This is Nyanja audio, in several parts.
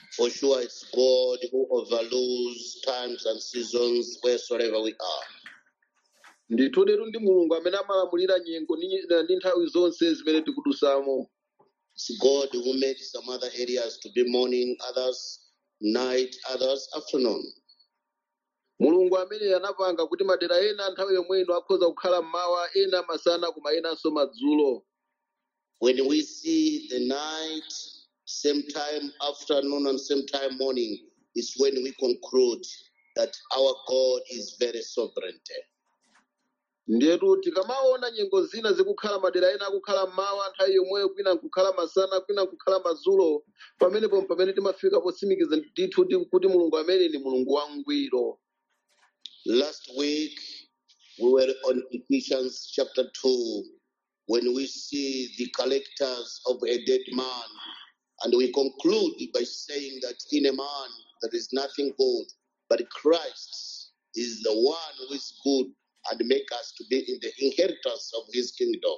For sure, it's God who overrules times and seasons wheresoever we are. ndithu letu ndi mulungu amene amalamulira nyengo ndi nyi- ndi nthawi zonse zimene tikudusamo It's God who made some other areas to be morning, others night, others afternoon. mulungu amene anapanga kuti madera ena nthawi yomwe ino akhoza kukhala mmawa ena masana koma enanso madzulo When we see the night, same time afternoon and same time morning, is when we conclude that our God is very sovereign. ndiyetu tikamaona nyengo zina zikukhala madera ena akukhala mmawa nthawi yomweyo kwina nkukhala masana kwina nkukhala madzulo pamenepo pamene timafika potsimikiza ndithu ndi kuti mulungu amene ndi mulungu wangwiro Last week, we were on Ephesians chapter 2 when we see the characters of a dead man. And we conclude by saying that in a man there is nothing good, but Christ is the one who is good and make us to be in the inheritance of his kingdom.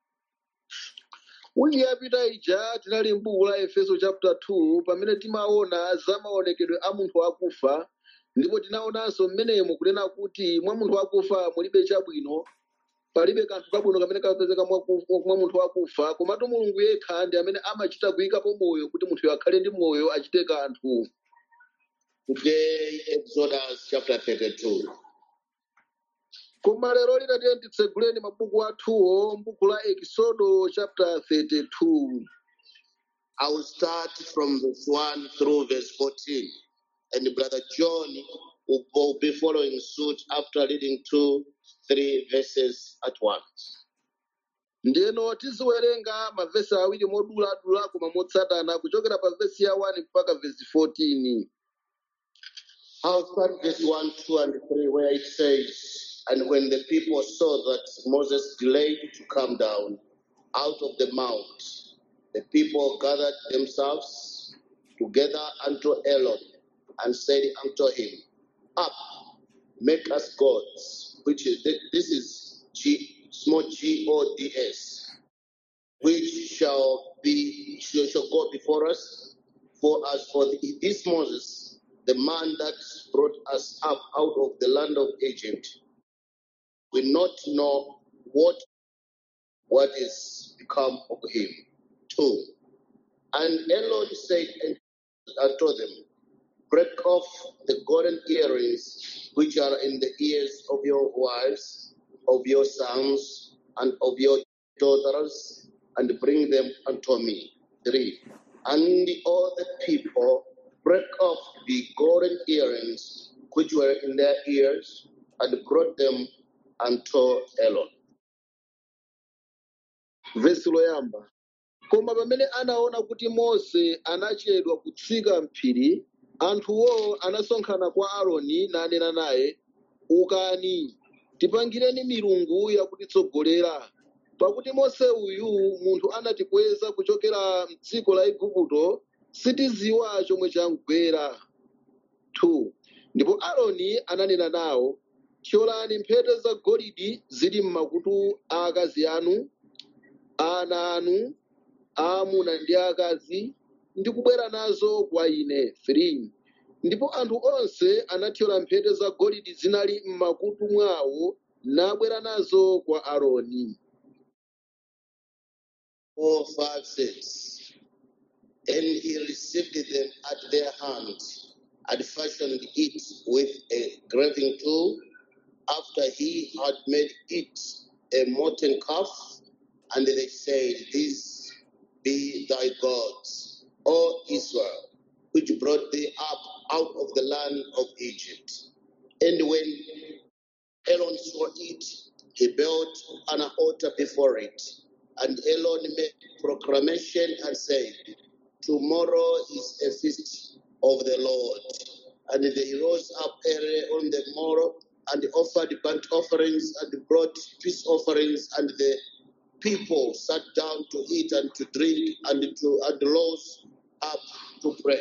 wiki yapita ija tinali m'buku la efeso chapter 2 pamene timaona za maonekedwe a munthu wakufa ndipo tinaonanso mmenemo kunena kuti mwa munthu wakufa mulibe chabwino palibe kanthu kabwino kamene kapezeka mwa ku- mwa munthu wakufa komatu mulungu yekha ndi amene amachita kuyikapo moyo kuti munthuyo akhale ndi moyo achite kanthu Today, Exodus chapter 32. koma lero lina tiye titseguleni mabuku athuwo m'buku la ekisodo chapter 32 I will start from verse 1 through verse 14. And Brother John will will be following suit after reading two, three verses at once. ndiyeno tiziwerenga mavesi awiri moduladula koma motsatana kuchokera pa vesi ya 1 mpaka vesi 14 I'll start verse 1, 2, and 3, where it says, And when the people saw that Moses delayed to come down out of the mount, the people gathered themselves together unto Aaron and said unto him, Up, make us gods, which is this is G small G O D S, which shall be shall, shall go before us. For as for the, this Moses, the man that brought us up out of the land of Egypt, we not know what what is become of him. Two. And Aaron said unto them, Break off the golden earrings which are in the ears of your wives, of your sons, and of your daughters, and bring them unto me. Three. And all the people break off the golden earrings which were in their ears, and brought them unto Aaron. vesi loyamba koma pamene anaona kuti mose anachedwa kutsika mphiri anthuwo anasonkhana kwa aaroni nanena naye ukani tipangireni milungu yakutitsogolera pakuti mose uyu munthu anatikweza kuchokera mdziko la igupto sitiziwa chomwe chamgwera 2 ndipo aaroni ananena nawo thyolani mphete za golide zili m'makutu a akazi anu ana anu aamuna ndi akazi ndi kubwera nazo kwa ine 3 ndipo anthu onse anathyola mphete za golide zinali m'makutu mwawo nabwera nazo kwa aaroni 4, 5, 6. And he received them at their hand and fashioned it with a graving tool after he had made it a molten calf. And they said, These be thy gods, O Israel, which brought thee up out of the land of Egypt. And when Aaron saw it, he built an altar before it. And Aaron made proclamation and said, Tomorrow is a feast of the Lord. And they rose up early on the morrow and offered burnt offerings and brought peace offerings, and the people sat down to eat and to drink and to and rose up to pray.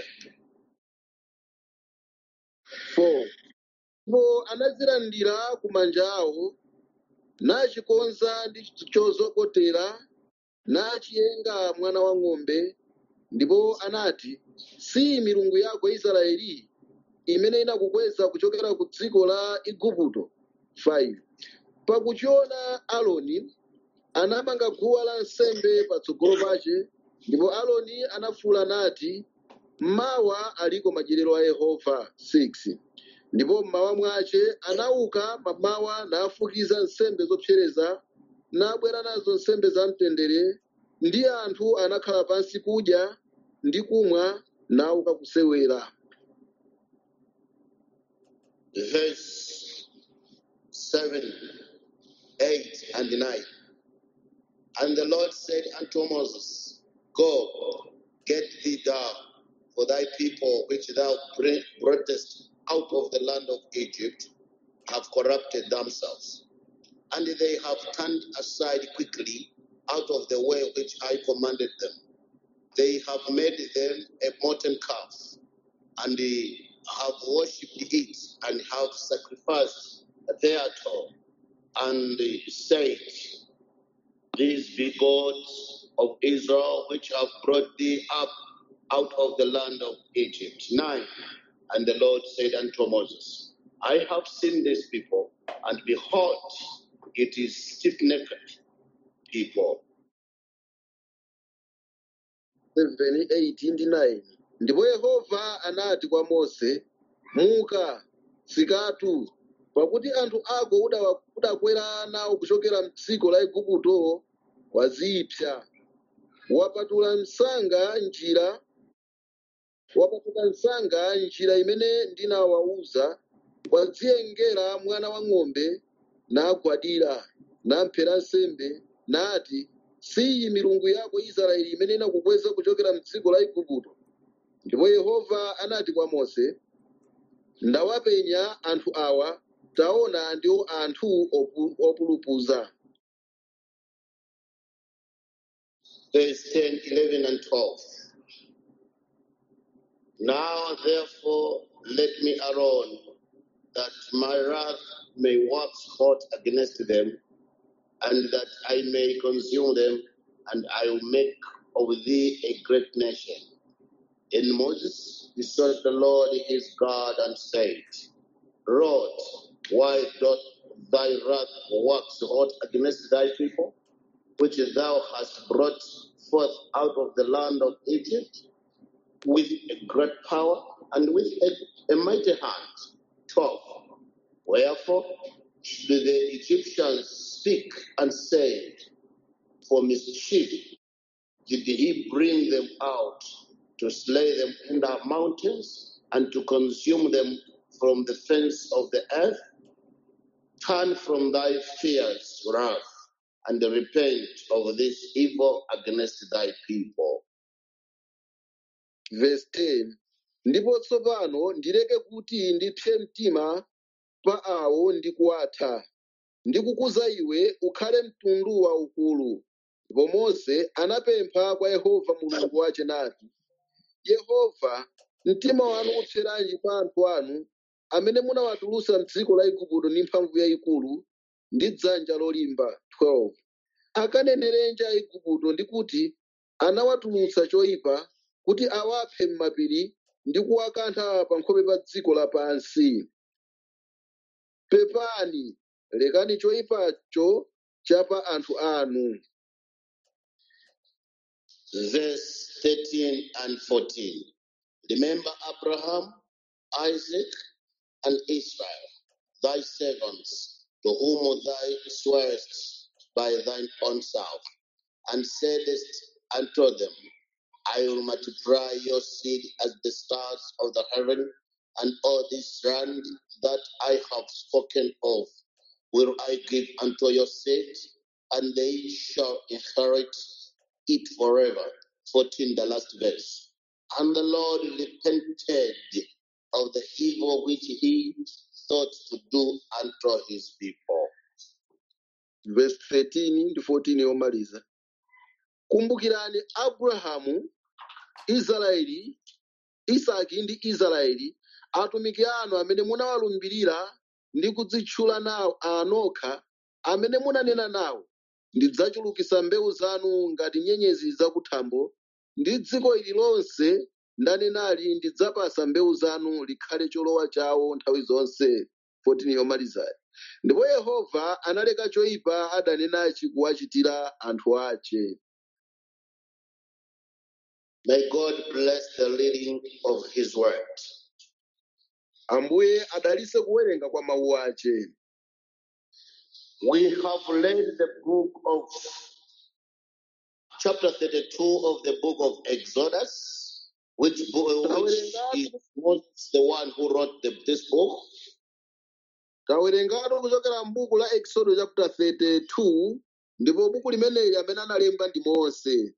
4 ndipo anazilandira ku manja awo nachikonza ndi chozokotera nachiyenga mwana wa ng'ombe ndipo anati si milungu yako israeli imene inakukweza kuchokera ku dziko la igupto 5 pakuchiona aloni anamanga guwa la nsembe patsogolo pace ndipo aloni anafuwula nati mawa aliko madyerero a yehova 6 ndipo mmawa mwace anauka mamawa nafukiza nsembe zopsereza nabwera nazo nsembe za mtendere ndi anthu anakhala pansi kudya ndi kumwa nauka kusewera Verse 7, 8, and 9. And the Lord said unto Moses, Go, get thee down, for thy people which thou bring- broughtest out of the land of Egypt have corrupted themselves. And they have turned aside quickly out of the way which I commanded them. They have made them a molten calf, and they have worshipped it, and have sacrificed thereto, and said, These be gods of Israel, which have brought thee up out of the land of Egypt. Nine. And the Lord said unto Moses, I have seen this people, and behold, it is stiff necked people. 7, 8 ndi 9 ndipo yehova anati kwa mose muka tsikatu pakuti anthu ako udawa- udakwera nawo kuchokera m'dziko la igupto wazipsa wapatula msanga njira wapatula msanga njira imene ndinawawuza wadziyengera mwana wa ng'ombe nagwadira namphera nsembe nati siyi milungu yako israeli imene inakukweza kuchokera m'dziko la igupto ndipo yehova anati kwa mose ndawapenya anthu awa taona ndiwo anthu opu- opulupudza Verse 10, 11, and 12. Now therefore let me alone, that my wrath may wax hot against them, and that I may consume them, and I will make of thee a great nation. And Moses besought the Lord his God and said, Lord, why doth thy wrath wax hot against thy people, which thou hast brought forth out of the land of Egypt? with a great power and with a, a mighty hand. 12. Wherefore do the Egyptians speak and say, For mischief did he bring them out to slay them in the mountains and to consume them from the fence of the earth? Turn from thy fierce wrath and repent of this evil against thy people. verse 10 ndipo tsopano ndileke kuti ndipse mtima pa awo ndi kuwatha ndikukuza iwe ukhale mtundu waukulu ndipo mose anapempha kwa yehova mulungu wace nati yehova mtima wanu upseranji pa anthu anu amene munawatulutsa m'dziko la igupto ndi mphamvu yayikulu ndi dzanja lolimba 12 akanenerenji aigupto ndi kuti anawatulutsa choyipa kuti awaphe m'mapiri ndi kuwakantha pa nkhope pa dziko lapansi pepani lekani choyipacho cha pa anthu anu verse 13 and 14. Remember Abraham, Isaac, and Israel, thy servants, to whom thou swearest by thine own self, and saidest unto them, I will multiply your seed as the stars of the heaven, and all this land that I have spoken of will I give unto your seed, and they shall inherit it forever. 14, the last verse. And the Lord repented of the evil which he thought to do unto his people. verse 13 ndi 14 yomaliza kumbukirani abrahamu israeli isaki ndi israeli atumiki anu amene munawalumbirira ndi kudzitchula nawo anokha amene munanena nawo ndidzachulukitsa mbewu zanu ngati nyenyezi zakuthambo ndi dziko ili lonse ndanenali ndidzapasa mbewu zanu likhale cholowa chawo nthawi zonse 14 yomalizayi ndipo yehova analeka choyipa adanenachi kuwachitira anthu ache May God bless the reading of His word. ambuye adalitse kuwerenga kwa mawu ache We have read the book of chapter 32 of the book of Exodus, which, bo- which is Moses, the one who wrote the, this book. tawerengatu kuchokera m'buku la exodo chapter 32 ndipo buku limeneli amene analemba ndi mose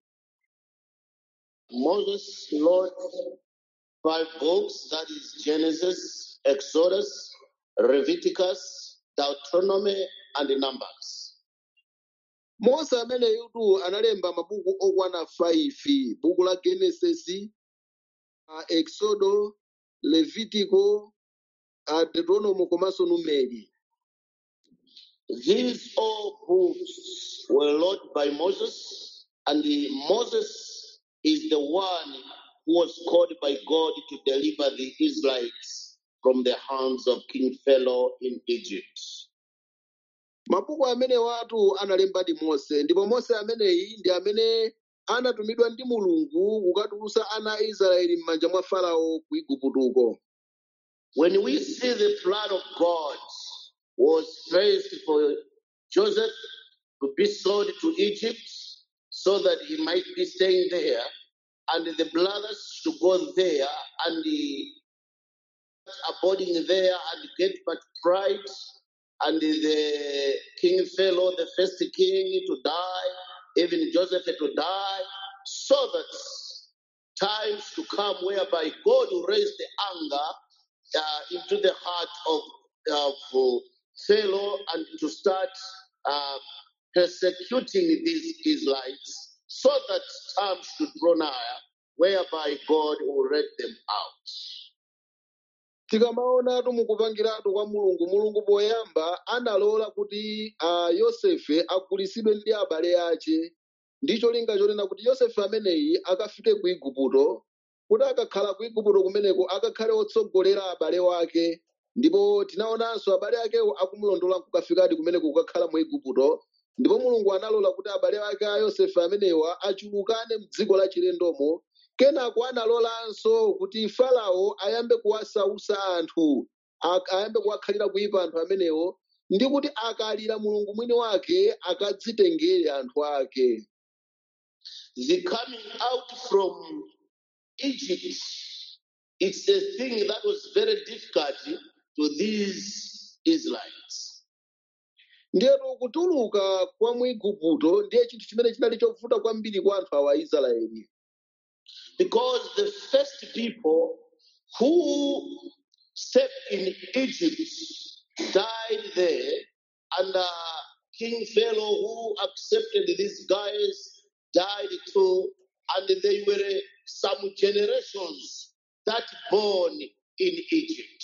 Moses wrote five books that is Genesis, Exodus, Leviticus, Deuteronomy, and Numbers. mose ameneyutu analemba mabuku okwana 5 buku la genesis uh, exodo levitico uh, deuteronomy komanso numeri These all books were wrote by Moses, and the- Moses is the one who was called by God to deliver the Israelites from the hands of King Pharaoh in Egypt. mabuku amene watu analemba ndi mose ndipo mose ameneyi ndi amene anatumidwa ndi mulungu kukatulutsa ana a israeli m'manja mwa farao ku iguptuko When we see the plan of God was first for Joseph to be sold to Egypt so that he might be staying there, and the brothers to go there and the abiding there and get multiplied, and the king Pharaoh, the first king, to die, even Joseph to die, so that times to come whereby God will raise the anger uh, into the heart of, of uh, Pharaoh and to start uh, persecuting these Israelites so that times should draw nigh whereby God will let them out. tikamaonatu mukupangiratu kwa mulungu mulungu poyamba analola kuti uh, yosefe agulitsidwe ndi abale ache ndi cholinga chonena kuti yosefe ameneyi akafike ku igupto kuti akakhala ku igupto kumeneko akakhale otsogolera abale wake ndipo tinaonanso abale akewo akumulondola kukafikadi kumeneko kukakhala mu igupto ndipo mulungu analola kuti abale ake a yosefe amenewa achulukane m'dziko la chilendomo kenako analolanso kuti farao ayambe kuwasautsa anthu ak- ayambe kuwakhalira kuipa anthu amenewo ndi kuti akalira mulungu mwini wake akadzitengere anthu ake The coming out from Egypt, it's a thing that was very difficult to these Israelites. ndiyetu kutuluka kwa mu igupto ndiye chinthu chimene chinali chovuta kwambiri kwa anthu awa aisraeli Because the first people who stepped in Egypt died there, and uh, King Pharaoh, who accepted these guys, died too, and they were some generations that born in Egypt.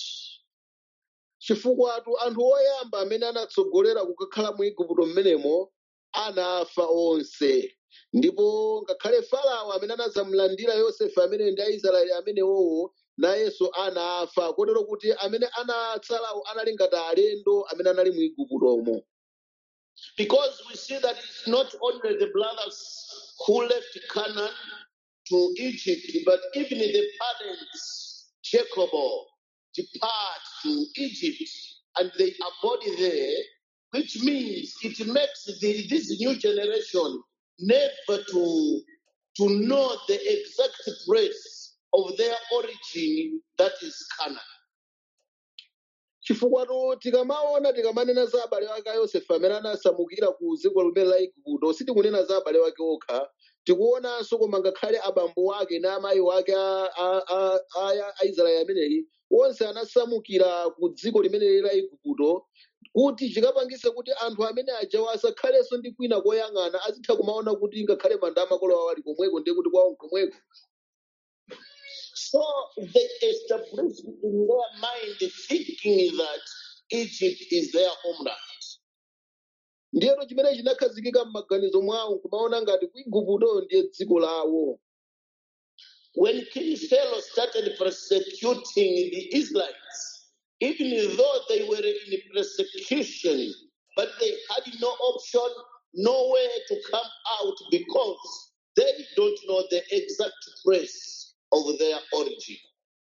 chifukwa anthu oyamba amene anatsogolera kukakhala mu igupto mmenemo anafa onse ndipo ngakhale farao amene anazamulandira yosefe amene ndi aisraeli amenewowo nayenso anafa kotero kuti amene anatsalawo anali ngati alendo amene anali mu iguptomo Because we see that it's not only the brothers who left Canaan to Egypt, but even the parents, Jacob, depart to Egypt and they abode there, which means it makes the, this new generation never to, to know the exact place of their origin, that is Canaan. chifukwa to tikamaona tikamanena za abale wake a yosefe amene anasamukira ku dziko limene la igupto sitikunena za abale wake okha tikuonanso koma ngakhale abambo wake ndi amayi wake a- a- a- a- a israeli ameneyi onse anasamukira ku dziko limeneli la igupto kuti chikapangise kuti anthu amene ajawo asakhalenso ndi kwina koyang'ana azitha kumaona kuti ngakhale manda amakolo awo ali komweko ndiye kuti kwawo komweko So they established in their mind thinking that Egypt is their homeland. ndiyeto chimene chinakhazikika m'maganizo mwawo kumaona ngati ku igupto ndiye dziko lawo when King Pharaoh started persecuting the Israelites, even though they were in persecution, but they had no option, nowhere to come out because they don't know the exact place of their origin.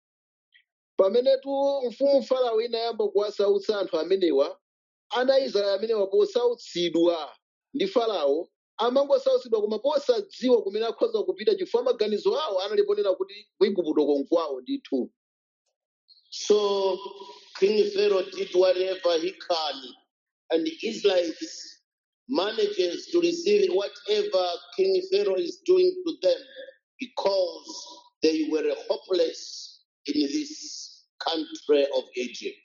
pamenetu mfumu farao inayamba kuwasautsa anthu amenewa ana israeli amenewa posautsidwa ndi farao amangosautsidwa koma posadziwa kumene akhoza kupita chifukwa maganizo awo analiponena kuti ku igupto konkwawo ndithu So King Pharaoh did whatever he can, and the Israelites manages to receive whatever King Pharaoh is doing to them because they were hopeless in this country of Egypt.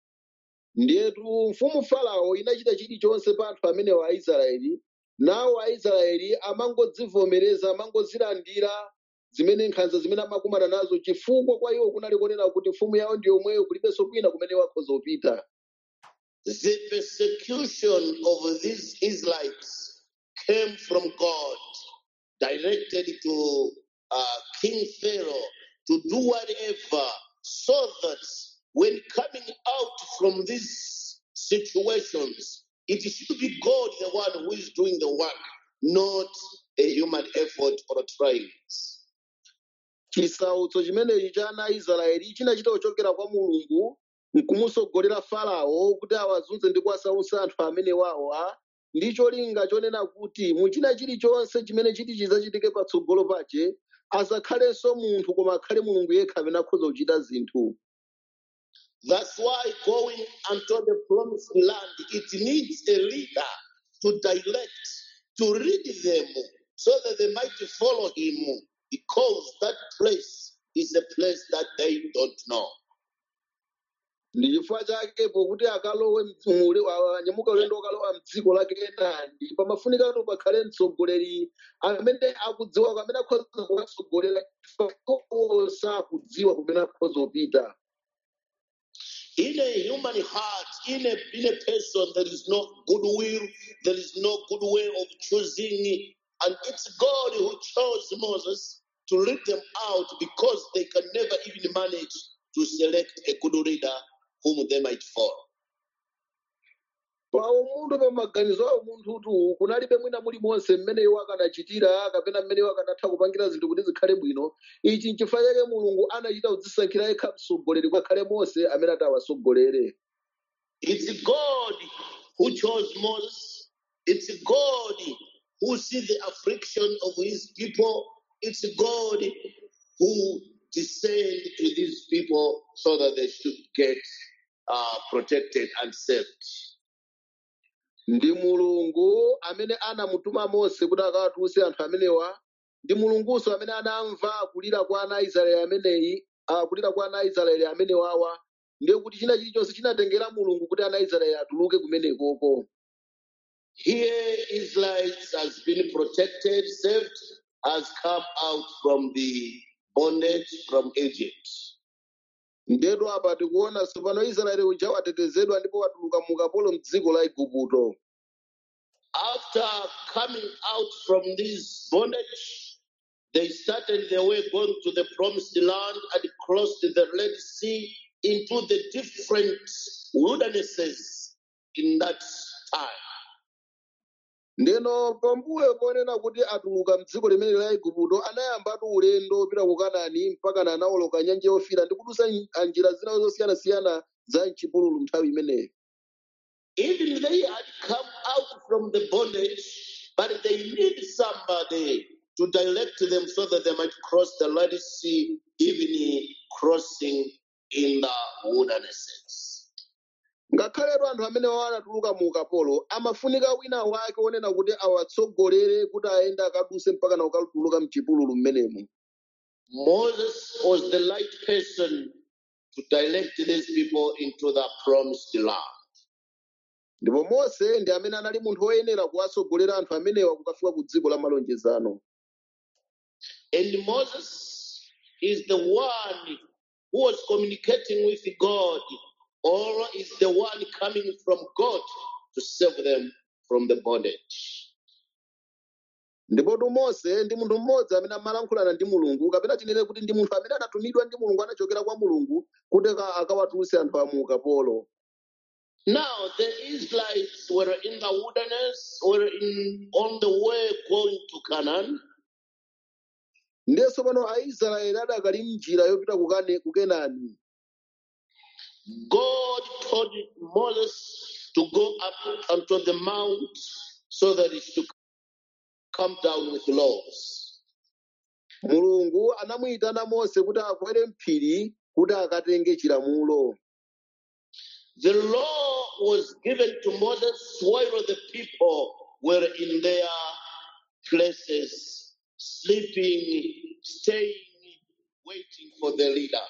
ndiyetu mfumu farao inachita chilichonse pa anthu amenewa aisraeli nawo aisraeli amangodzivomereza amangozilandira zimene nkhanza zimene amakumana nazo chifukwa kwa iwo kunali konena kuti mfumu yawo ndi yomweyo kulibenso kwina kumene wakhoza kupita The persecution of these Israelites came from God, directed to uh, King Pharaoh to do whatever so that when coming out from these situations, it should be God, the one who is doing the work, not a human effort or trials. chisautso chimenechi cha ana aisraeli chinachita kuchokera kwa mulungu nkumusogolera farao kuti awazunze ndi kuwasautsa anthu amenewawo a ndi cholinga chonena kuti muchina chilichonse chimene chiti chidzachitike patsogolo pache asakhalenso munthu koma akhale mulungu yekha amene akhoza kuchita zinthu That's why going unto the promised land, it needs a leader to direct, to lead them so that they might follow him because that place is a place that they don't know. ndi chifukwa chake pokuti akalowe mule anyamuka ulendo ukalowa mdziko la kenani pamafunika kuti pakhale mtsogoleri amene akudziwa amene akhoza kuwatsogolera chifukwa iwo sakudziwa kumene akhoza kupita In a human heart, in a, in a person, there is no goodwill, there is no good way of choosing. And it's God who chose Moses to lead them out because they can never even manage to select a good leader whom they might follow. pa umunthu pa maganizo awo munthutu kunalibe mwina mulimonse mmene iwo akanachitira kapena mmene iwo akanatha kupangira zinthu kuti zikhale bwino ichi nchifukwa chake mulungu anachita kudzisankhira yekha mtsogoleri kwakhale mose amene atawasogolere It's God who chose Moses. It's God who sees the affliction of his people. It's God who descend to these people so that they should get uh, protected and saved. ndi mulungu amene anamutuma mose kuti akawatulutse anthu amenewa ndi mulungunso amene anamva kulira kwa ana aisraeli ameneyi ah, kulira kwa ana aisraeli amenewawa ndiye kuti china chilichonse chinatengera mulungu kuti ana aisraeli atuluke kumenekoko Here, Israelites has been protected, saved, has come out from the bondage from Egypt. ndetu apa tikuona tsopano israeli uja watetezedwa ndipo watuluka mu ukapolo mdziko la igupto After coming out from this bondage, they started their way going to the promised land and crossed the Red Sea into the different wildernesses in that time. ndeno pambuyo ponena kuti atuluka mdziko limene la igupto anayambatu ulendo opita ku kanani mpaka anawoloka nyanja yofira ndi kudusa nj- njira zina zosiyanasiyana za mchipululu nthawi imeneyo Even they had come out from the bondage, but they need somebody to direct them so that they might cross the Red Sea, even crossing in the wildernesses. ngakhaletu anthu amene wawo anatuluka mu ukapolo amafunika wina wake wonena kuti awatsogolere kuti ayende akaduse mpaka na ukatuluka mchipululu mmenemo Moses was the right person to direct these people into the promised land. ndipo mose ndi amene anali munthu woyenera kuwatsogolera anthu amenewa kukafika ku dziko la malonjezano And Moses is the one who was communicating with God, or is the one coming from God to save them from the bondage. ndipotu mose ndi munthu mmodzi amene amalankhulana ndi mulungu kapena tinene kuti ndi munthu amene anatumidwa ndi mulungu anachokera kwa mulungu kuti aka- akawatulutse anthu a mu ukapolo Now the Israelites were in the wilderness, were in on the way going to Canaan. ndiyenso pano aisraeli adakali mnjira yopita ku Kane- ku kenani God told Moses to go up onto the mount so that he should come down with laws. mulungu anamuyitana mose kuti akwere mphiri kuti akatenge chilamulo The law was given to Moses while the people were in their places, sleeping, staying, waiting for the leader.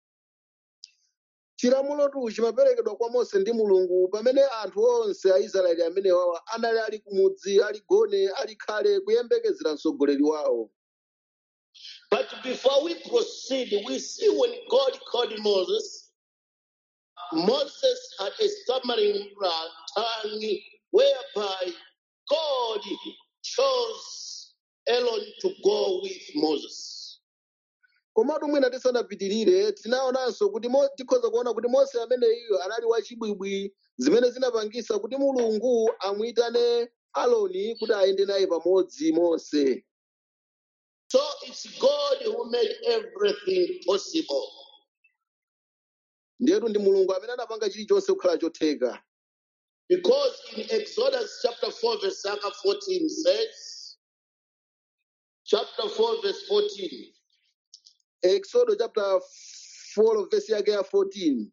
chilamulotu chimaperekedwa kwa mose ndi mulungu pamene anthu onse aisraeli amene wawa anali ali kumudzi ali gone ali khale kuyembekezera mtsogoleri wawo But before we proceed, we see when God called Moses, Moses had a stammering uh, tongue whereby God chose Aaron to go with Moses. komatu mwina tisanapitirire tinaonanso kuti Mo- tikhoza kuona kuti mose ameneyo anali wachibwibwi zimene zinapangisa kuti mulungu amuyitane aloni kuti ayende naye pamodzi mose So it's God who made everything possible. ndiyetu ndi mulungu amene anapanga chilichonse kukhala chotheka Because in Exodus chapter 4, verse 14 says, chapter 4, verse 14. exodo chapter 4 verse yake ya 14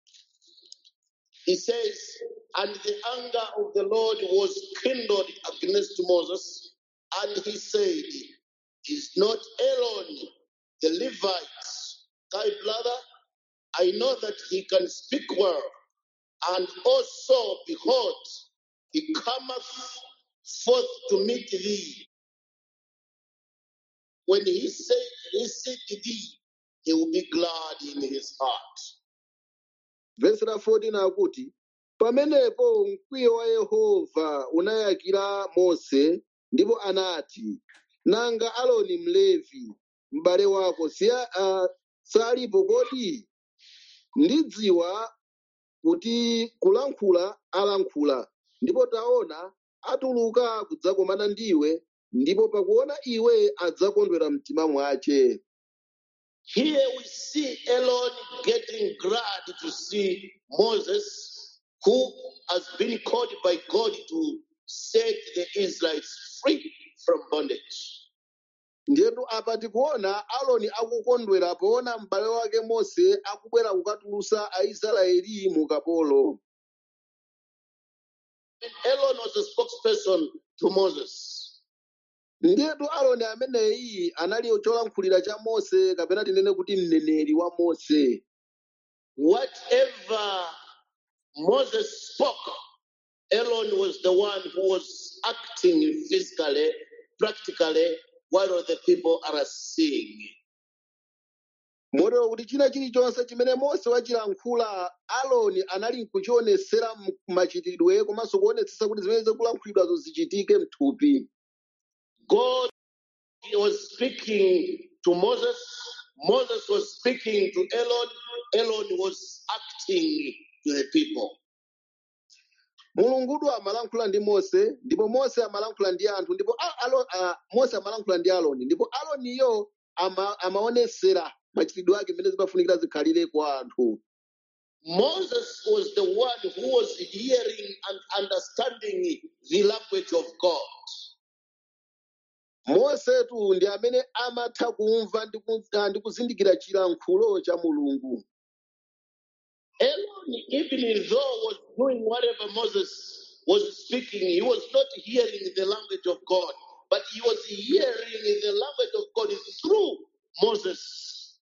He says, And the anger of the Lord was kindled against Moses, and he said, Is not Aaron the Levite thy brother? I know that he can speak well, and also, behold, he cometh forth to meet thee. When he said, he seeth thee, he will be glad in his heart. vesi la 14 akuti pamenepo mkwiyo wa yehova unayakira mose ndipo anati nanga aloni mlevi m'bale wako siya, uh, salipo kodi ndidziwa kuti kulankhula alankhula ndipo taona atuluka kudzakomana ndiwe ndipo pakuona iwe adzakondwera mtima mwace Here we see Aaron getting glad to see Moses, who has been called by God to set the Israelites free from bondage. ndiyetu apa tikuona aloni akukondwera poona m'bale wake mose akubwera kukatulusa aisraeli mu ukapolo And Aaron was a spokesperson to Moses. ndiyetu aloni ameneyi anali cholankhulira cha mose kapena tinene kuti mneneri wa mose Whatever Moses spoke, Aaron was the one who was acting physically, practically, while the people are seeing. motero kuti china chilichonse chimene mose wachilankhula aloni anali nkuchionesera m- machitidwe komanso kuonetsetsa kuti zimene zikulankhulidwazo zichitike mthupi God was speaking to Moses. Moses was speaking to Aaron. Aaron was acting to the people. mulungudu amalankhula ndi mose ndipo mose amalankhula ndi anthu ndipo a- alo, a, mose amalankhula ndi aloni ndipo aloniyo ama, amaonesera machitidwe ake mmene zimafunikira zikhalire kwa anthu Moses was the one who was hearing and understanding the language of God. mosetu ndi amene amatha kumva ndi ku- ah, ndi kuzindikira chilankhulo cha mulungu Aaron, even though was doing whatever Moses was speaking, he was not hearing the language of God, but he was hearing the language of God through Moses.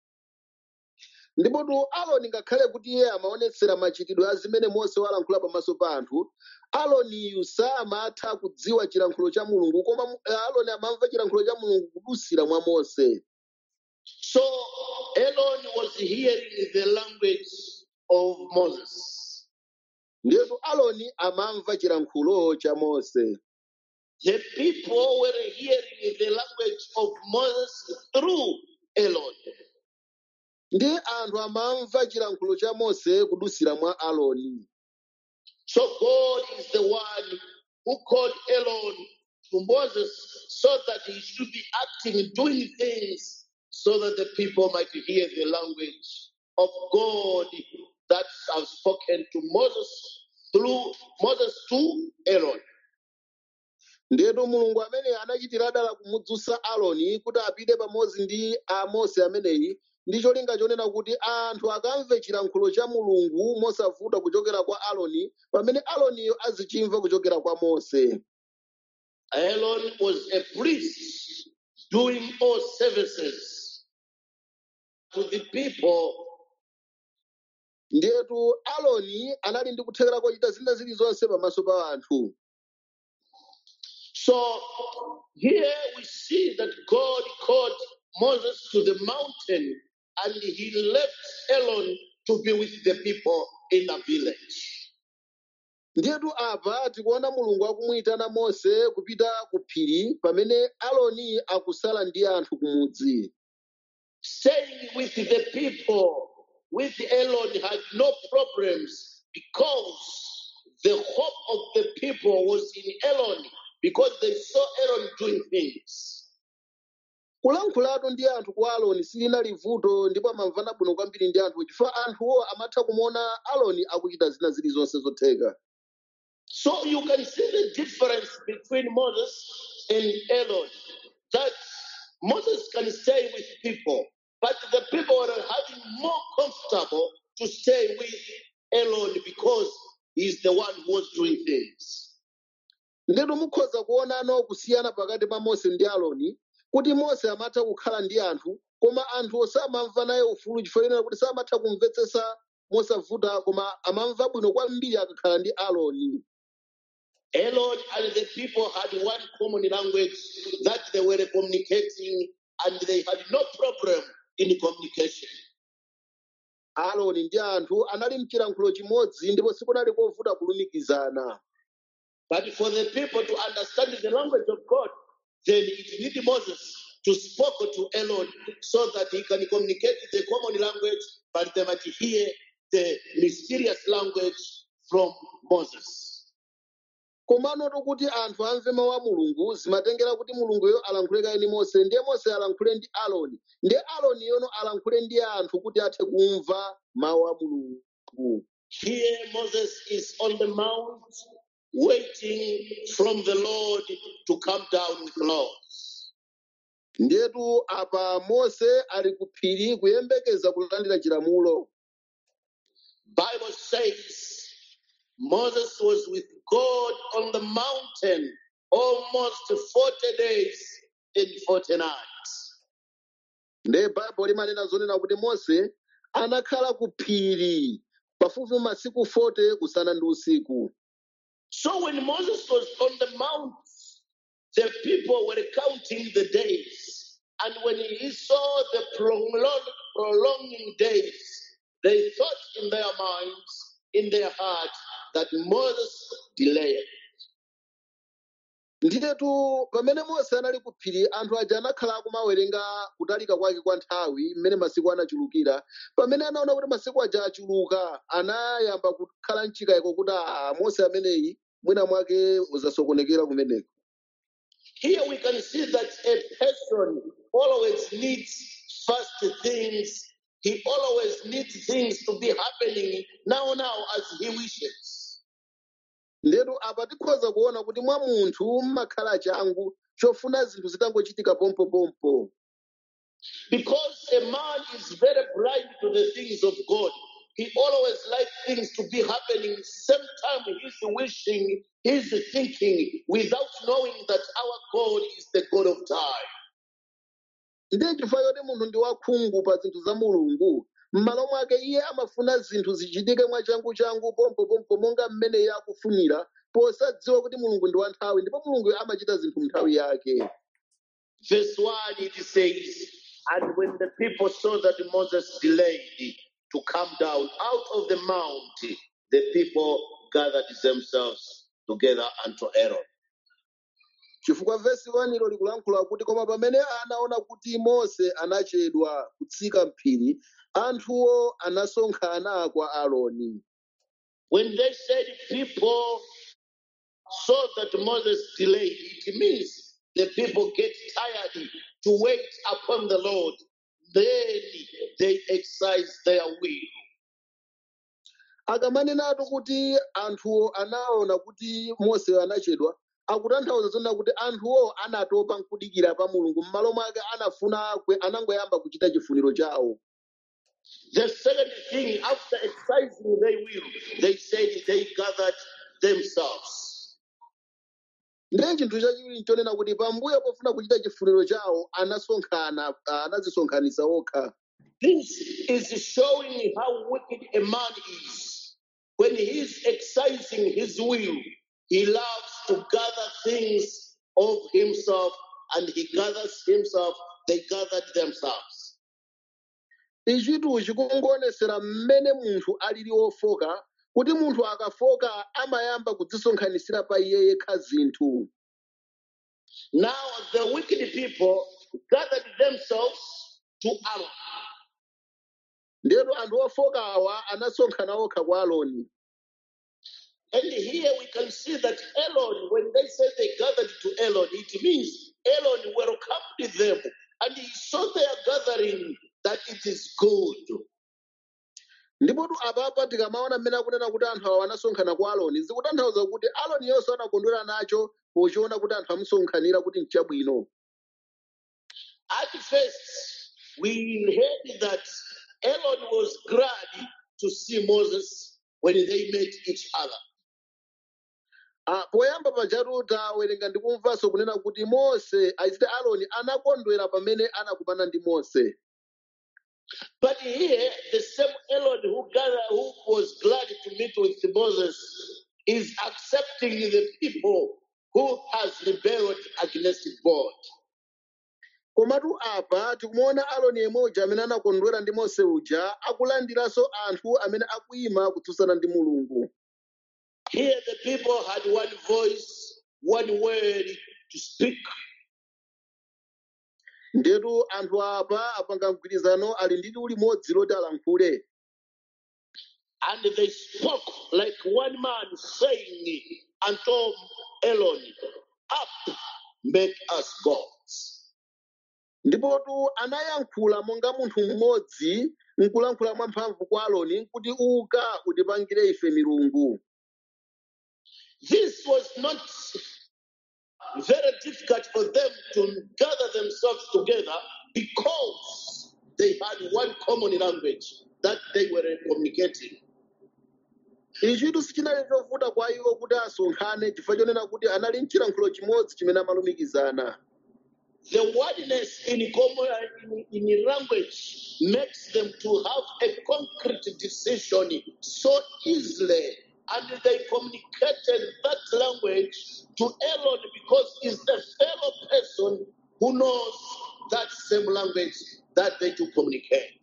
ndipotu aloni ngakhale kuti iye amaonetsera machitidwe a zimene mose walankhula pamaso pa anthu aloniyu samatha kudziwa chilankhulo cha mulungu koma mu- eh, aloni amamva chilankhulo cha mulungu kudusira mwa mose So Aaron was hearing the language of Moses. ndiyetu aloni amamva chilankhulo cha mose The people were hearing the language of Moses through Aaron. ndi anthu amamva chilankhulo cha mose kudusira mwa aloni So God is the one who called Aaron to Moses so that he should be acting, doing things so that the people might hear the language of God that have spoken to Moses through Moses to Aaron. ndetu mulungu amene anachitira dala kumudzutsa aloni kuti apite pamodzi ndi amose ameneyi ndi cholinga chonena kuti anthu akamve chilankhulo cha mulungu mosavuta kuchokera kwa aloni pamene aloniyo azichimva kuchokera kwa mose Aaron was a priest doing all services to the people ndetu aloni anali ndi kuthekera kochita zina zilizonse pamaso pa anthu So here we see that God called Moses to the mountain and he left Aaron to be with the people in a village. ndetu apa tikuona mulungu akumuyitana mose kupita ku phiri pamene aloni akusala ndi anthu kumudzi Staying with the people with Aaron had no problems because the hope of the people was in Aaron because they saw Aaron doing things. kulankhulatu ndi anthu kwa aloni silinali vuto ndipo amamvana bwino kwambiri ndi anthu chifukwa anthuwo amatha kumuona aloni akuchita zina zilizonse zotheka So you can see the difference between Moses and Aaron. That Moses can stay with people, but the people are having more comfortable to stay with Aaron because he's the one who was doing things. ndetu mukhoza kuonano kusiyana pakati pa mose ndi aloni kuti mose amatha kukhala ndi anthu koma anthu samamva naye ufulu chifukwa chonena kuti samatha kumvetsetsa mosavuta koma amamva bwino kwambiri akakhala ndi aloni Aaron and the people had one common language that they were communicating, and they had no problem in communication. aloni ndi anthu anali mchilankhulo chimodzi ndipo sikunali kovuta kulumikizana But for the people to understand the language of God, then it needed Moses to speak to Aaron so that he can communicate the common language, but they might hear the mysterious language from Moses. komanotu kuti anthu amve mawu a mulungu zimatengera kuti mulunguyo alankhule kaye ndi mose ndiye mose alankhule ndi aloni ndiye aloni yono alankhule ndi anthu kuti athe kumva mawu a mulungu Here Moses is on the mount waiting from the Lord to come down with laws. ndiyetu apa mose ali ku phiri kuyembekeza kulandira chilamulo Bible says Moses was with God on the mountain almost 40 days and 40 nights. ndiye baibulo limanena zonena kuti mose anakhala ku phiri pafupi masiku 40 usana ndi usiku So when Moses was on the mount, the people were counting the days. And when he saw the prolong- prolonging days, they thought in their minds, in their heart, that Moses delayed. ndiyetu pamene mose anali ku phiri anthu aja anakhala akumawerenga kutalika kwake kwa nthawi mmene masiku anachulukira pamene anaona kuti masiku aja achuluka anayamba kukhala mchikayiko kuti a mose ameneyi mwina mwake uzasokonekera kumeneko Here we can see that a person always needs first things. He always needs things to be happening now, now as he wishes. ndetu apa tikhoza kuona kuti mwa munthu mmakhala changu chofuna zinthu zitangochitika pompopompo Because a man is very blind to the things of God. He always likes things to be happening same time he's wishing, he's thinking, without knowing that our God is the God of time. ndiye chifukwa choti munthu ndi wakhungu pa zinthu za mulungu m'malo mwake iye amafuna zinthu zichitike mwachangu-changu pompopompo monga mmene iye akufunira posadziwa kuti mulungu ndi wa nthawi ndipo mulungu amachita zinthu nthawi yake Verse 1 it says, And when the people saw that Moses delayed to come down out of the mount, the people gathered themselves together unto Aaron. chifukwa vesi 1 ilo likulankhula kuti koma pamene anaona kuti mose anachedwa kutsika mphiri anthuwo anasonkhana kwa aaroni When they said people saw that Moses delayed, it means the people get tired to wait upon the Lord. Then they exercise their will. akamanenatu kuti anthuwo anaona kuti mose anachedwa akutanthauza zonena kuti anthuwo anatopa nkudikira pa mulungu m'malo mwake anafuna kwe- anangoyamba kuchita chifuniro chawo The second thing, after exercising their will, they said they gathered themselves. ndiye chinthu chachiwiri nchonena kuti pambuyo pofuna kuchita chifuniro chawo anasonkhana ah, anadzisonkhanitsa okha This is showing how wicked a man is. When he is exercising his will, he loves to gather things of himself and he gathers himself, they gathered themselves. ichitu chikungoonetsera mmene munthu alili wofoka kuti munthu akafoka amayamba kudzisonkhanitsira pa iye yekha zinthu Now the wicked people gathered themselves to Aaron. ndiyatu anthu ofoka awa anasonkhana okha kwa aloni And here we can see that Elon, when they say they gathered to Elon, it means Elon welcomed them and he saw their gathering that it is good. ndipotu apapa tikamaona mmene akunena kuti anthu awa anasonkhana kwa aloni zikutanthauza kuti aloni yonse anakondwera nacho pochiona kuti anthu amusonkhanira kuti nchabwino At first, we heard that Elon was glad to see Moses when they met each other. Ah, poyamba pajatu tawerenga ndi kumvanso kunena kuti mose aisite aloni anakondwera pamene anakumana ndi mose But here, the same Elon who gathered, who was glad to meet with Moses, is accepting the people who has rebelled against God. komatu apa tikumuona aloni yemoja amene anakondwera ndi mose uja akulandiranso anthu amene akuyima kutsutsana ndi mulungu Here, the people had one voice, one word to speak, ndetu anthu apa apanga mgwirizano ali ndi liwu limodzi loti alankhule and they spoke like one man, saying unto Elon, Up, make us gods. ndipotu anayankhula monga munthu mmodzi nkulankhula mwamphamvu kwa aloni kuti uka utipangire ife milungu This was not very difficult for them to gather themselves together because they had one common language that they were communicating. ichitu sichinali chovuta kwa iwo kuti asonkhane chifukwa chonena kuti anali mchilankhulo chimodzi chimene amalumikizana The oneness in common in, in language makes them to have a concrete decision so easily, and they communicated that language to Aaron because he's the fellow person who knows that same language that they do communicate.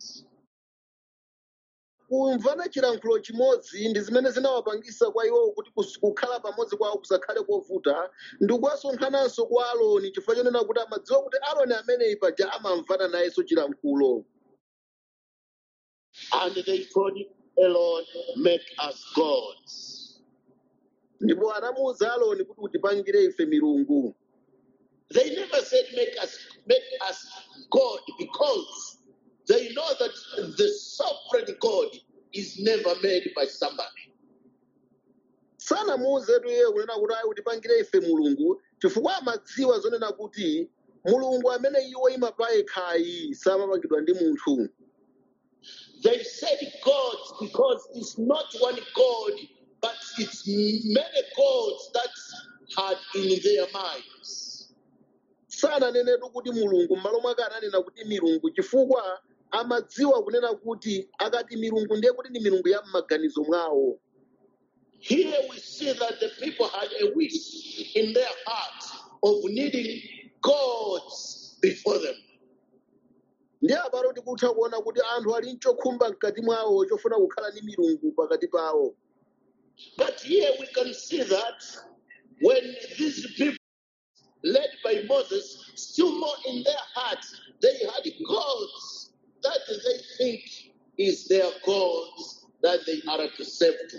kumvana chilankhulo chimodzi ndi zimene zinawapangisa kwa iwowo kuti kus- kukhala pamodzi kwawo kusakhale kovuta ndi kuwasonkhananso kwa aloni chifukwa chonena kuti amadziwa kuti aloni ameneyi paja amamvana nayenso chilankhulo And they told Aaron, make us gods. ndipo anamuwuza aloni kuti utipangire ife milungu They never said make us make us God because they know that the sovereign God is never made by somebody. sanamuwuzetu iye kunena kuti ayi utipangire ife mulungu chifukwa amadziwa zonena kuti mulungu amene iwo ima yekhayi samapangidwa ndi munthu They said God because it's not one God, but it's many gods that had in their minds. sananenetu kuti mulungu m'malo mwake ananena kuti milungu chifukwa amadziwa kunena kuti akati milungu ndiye kuti ndi milungu ya m'maganizo mwawo Here we see that the people had a wish in their heart of needing gods before them. ndiye apano tikutha kuona kuti anthu ali nchokhumba mkati mwawo chofuna kukhala ndi milungu pakati pawo But here we can see that when these people led Moses, still more in their hearts, they had gods that they think is their gods that they are to serve to.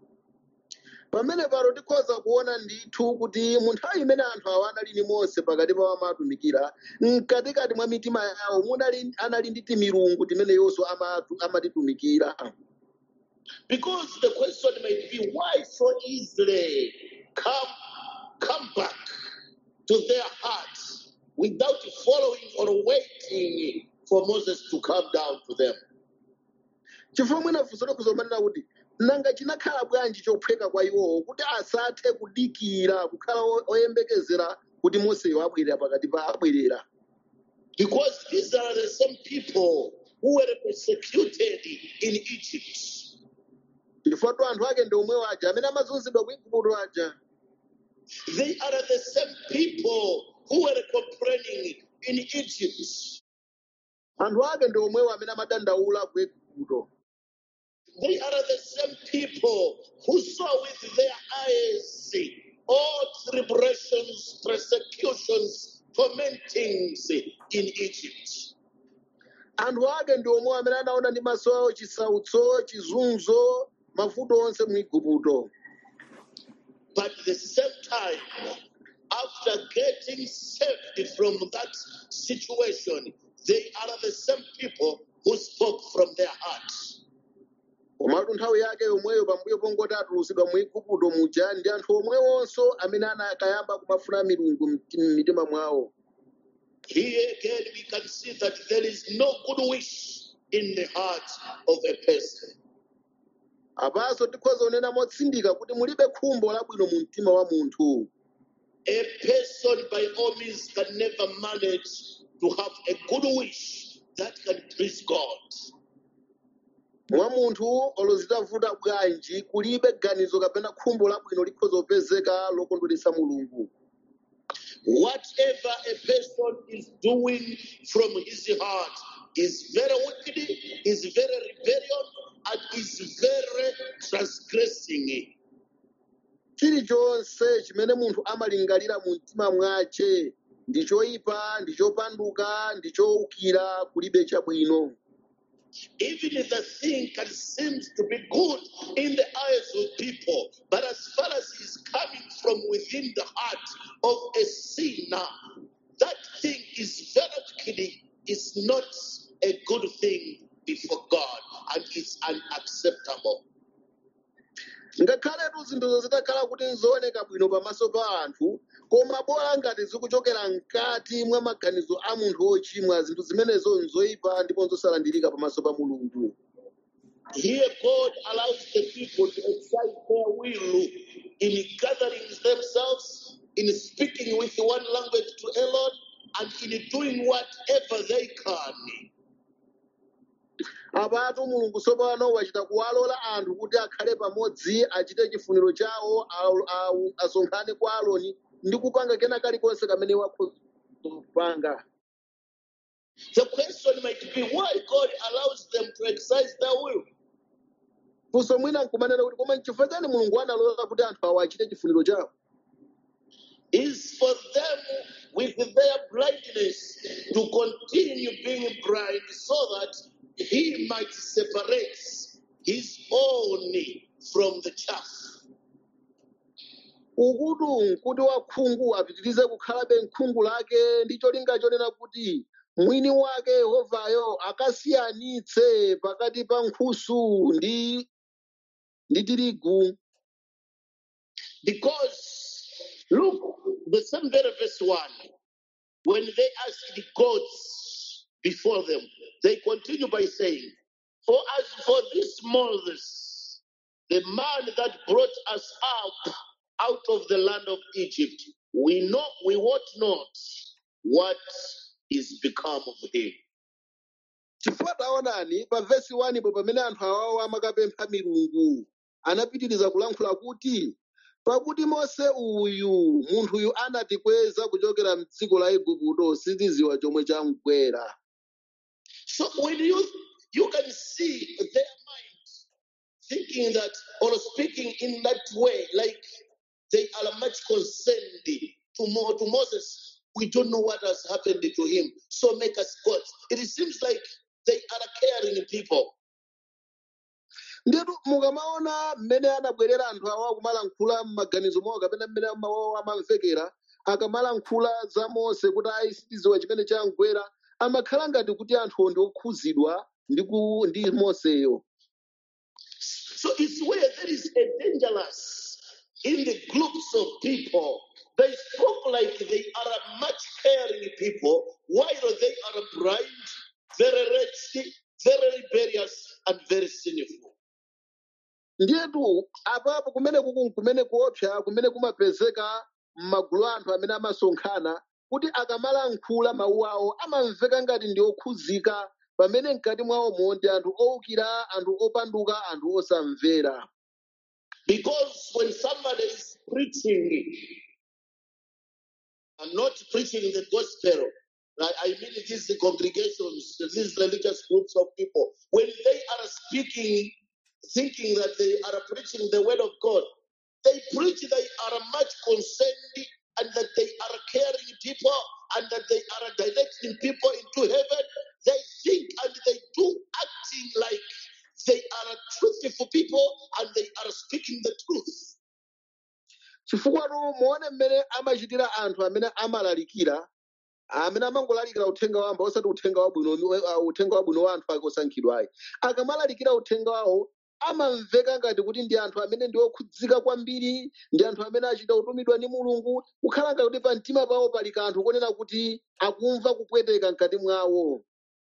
pamene pano tikhoza kuona ndithu kuti mu nthawi imene anthu awa anali ndi mose pakati pawo amatumikira mkatikati mwa mitima yawo munali anali ndi timilungu timeneyonso amatu- amatitumikira Because the question might be why so easily come come back to their hearts without following or waiting for Moses to come down to them. chifukwa mwina funso likuzomanena kuti nanga chinakhala bwanji chophweka kwa iwowo kuti asathe kudikira kukhala o- oyembekezera kuti moseyo abwerera pakati pa abwerera Because these are the same people who were persecuted in Egypt. chifukwa tu anthu ake ndi omwewo aja amene amazunzidwa ku igupto aja They are the same people who were complaining in Egypt. anthu ake ndi omwewo amene amadandaula ku igupto They are the same people who saw with their eyes all tribulations, persecutions, tormentings in Egypt. anthu ake ndi omwewo amene anaona ndi maso awo chisautso chizunzo mavuto onse mu igupto But at the same time, after getting saved from that situation, they are the same people who spoke from their hearts. komatu nthawi yake yomweyo pambuyo pongoti atulusidwa mu igupto muja ndi anthu omwewonso amene anakayamba kumafuna milungu mti- m'mitima mwawo Here again, we can see that there is no good wish in the heart of a person. apanso tikhoza kunena motsindika kuti mulibe khumbo labwino mu mtima wa munthu A person, by all means, can never manage to have a good wish that can please God. mwa munthu olozitavuta bwanji kulibe ganizo kapena khumbo labwino likhoza kupezeka lokondweretsa mulungu Whatever a person is doing from his heart is very wicked, is very rebellion, and is very transgressing. chilichonse chimene munthu amalingalira mu mtima mwace ndi choyipa ndi chopanduka ndi chowukira kulibe chabwino Even if the thing can seem to be good in the eyes of people, but as far as it's coming from within the heart of a sinner, that thing is very wicked, is not a good thing before God, and it's unacceptable. ngakhaletu zinthuzo zitakhala kuti nzooneka bwino pamaso pa anthu koma bola ngati zikuchokera mkati mwa maganizo a munthu wochimwa zinthu zimenezo nzoyipa ndipo nzosalandirika pamaso pa mulungu Here, God allows the people to exercise their will in gathering themselves, in speaking with one language to Elon, and in doing whatever they can. apatu mulungu tsopano wachita kuwalola anthu kuti akhale pamodzi achite chifuniro chawo au- au- asonkhane kwa aloni ndi kupanga kena kalikonse kamene wakhoza kupanga The question might be why God allows them to exercise their will. funso mwina nkumanena kuti koma nchifukwa chani mulungu analola kuti anthu awa achite chifuniro chawo Is for them with their blindness to continue being blind so that he might separate his own from the chaff. ukutu nkuti wakhungu apitirize kukhalabe nkhungu lake ndi cholinga chonena kuti mwini wake yehovayo akasiyanitse pakati pa nkhusu ndi ndi tirigu Because look, the same very verse 1, when they asked the gods before them, they continue by saying, For as for this Moses, the man that brought us up out of the land of Egypt, we know we wot not what is become of him. chifukwa taonani pa vesi 1 po pamene anthu awawo amakapempha milungu anapitiriza kulankhula kuti pakuti mose uyu munthuyu anatikweza kuchokera mdziko la igupto sitiziwa chomwe chamgwera So when you you can see their mind thinking that or speaking in that way, like they are much concerned to, Mo, to Moses We don't know what has happened to him. So make us gods. It seems like they are caring people. ndetu mukamaona mmene anabwerera anthu awa kumalankhula m'maganizo mwawo kapena mmene mawawo amamvekera akamalankhula za mose kuti ayi sitidziwa chimene chamgwera amakhala ngati kuti anthuwo ndi okhuzidwa ndi ku- ndi moseyo So it's where there is a dangerous in the groups of people. They spoke like they are much caring people, while they are blind, very wretched, very rebellious, and very sinful. ndiyetu apapo kumene kuku kumene kuopsa kumene kumapezeka m'magulu anthu amene amasonkhana kuti akamalankhula mawu awo amamveka ngati ndi okhuzika pamene mkati mwawomo ndi anthu owukira anthu opanduka anthu osamvera Because when somebody is preaching and not preaching the gospel, I I mean these congregations, these religious groups of people, when they are speaking, thinking that they are preaching the word of God, they preach they are much concerned and that they are caring people and that they are directing people into heaven. They think and they do acting like they are truthful people and they are speaking the truth. chifukwa muone mmene amachitira anthu amene amalalikira amene amangolalikira uthenga wamba osati uthenga wabwino uh, uthenga wabwino wa anthu ake osankhidwa ayi akamalalikira uthenga wawo amamveka ngati kuti ndi anthu amene ndi okhudzika kwambiri ndi anthu amene achita kutumidwa ndi mulungu kukhala ngati kuti pa mtima pawo pali kanthu konena kuti akumva kupweteka mkati mwawo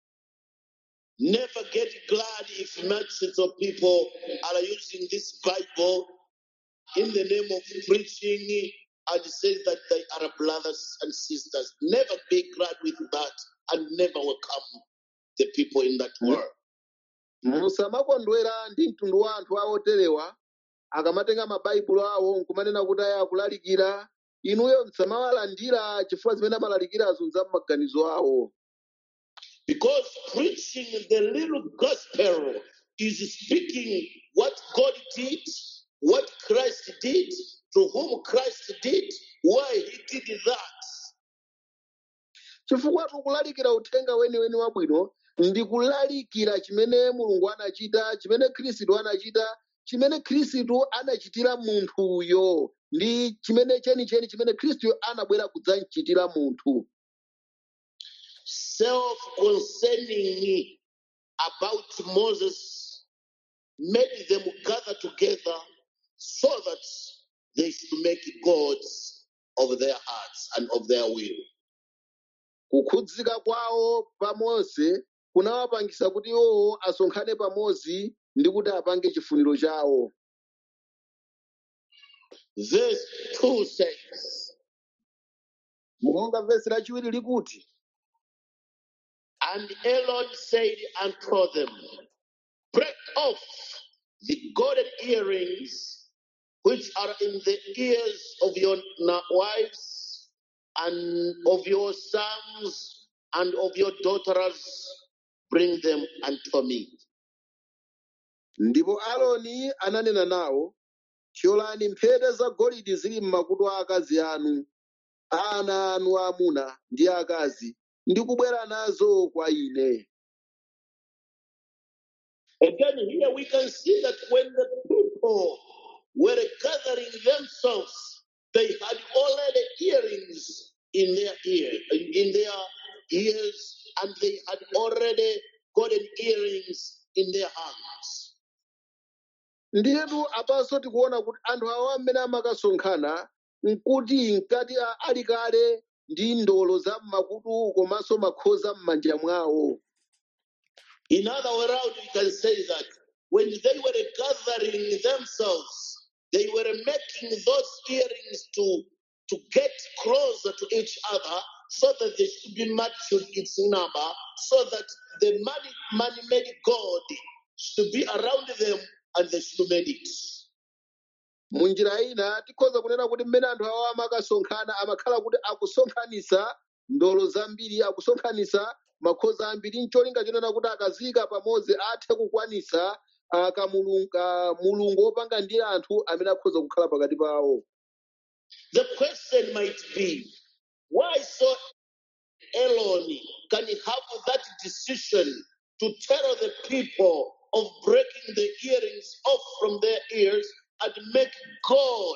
Never get glad if masses of people are using this Bible in the name of preaching and say that they are brothers and sisters. Never be glad with that and never welcome the people in that world. musamakondwera ndi mtundu wa anthu awo oterewa akamatenga mabaibulo awo nkumanena kuti aya akulalikira inuyo msamawalandira chifukwa zimene amalalikirazo za m'maganizo awo Because preaching the little gospel is speaking what God did, what Christ did, to whom Christ did, why he did that. chifukwa tikulalikira uthenga weniweni wabwino ndi kulalikira chimene mulungu anachita chimene khristu anachita chimene khristu anachitira munthuyo ndi chimene chenicheni chimene khristu anabwera kudzamchitira munthu self concerning about Moses made them gather together so that they should make gods of their hearts and of their will. kukhudzika kwawo pa mose kunawapangisa kuti iwowo asonkhane pamodzi ndi kuti apange chifuniro chawo Verse 2 says, monga vesi lachiwiri likuti And Aaron said unto them, Break off the golden earrings which are in the ears of your na- wives and of your sons and of your daughters, bring them unto me. ndipo aaroni ananena nawo thyolani mphete zagolide zili m'makutu a akazi anu a ana anu aamuna ndi akazi ndi kubwera nazo kwa ine Again, here we can see that when the people were gathering themselves, they had already earrings in their ear, in their ears, and they had already golden earrings in their hands. ndiyetu apanso tikuona kuti anthu awa amene amakasonkhana nkuti nkati a- ali kale ndi ndolo za m'makutu komanso makhoza m'manja mwawo In other way around, we can say that when they were gathering themselves, they were making those earrings to, to get closer to each other so that they should be matched with its number, so that the money, money made God should be around them and they should made it. munjira ina tikhoza kunena kuti mmene anthu awa amakasonkhana amakhala kuti akusonkhanisa ndolo zambiri akusonkhanisa makhoza ambiri ncholinga chinena kuti akazika pamodzi athe kukwanisa ah, kamulungu ka mulungu wopanga ndi anthu amene akhoza kukhala pakati pawo The question might be why so Aaron can have that decision to tell the people of breaking the earrings off from their ears and make God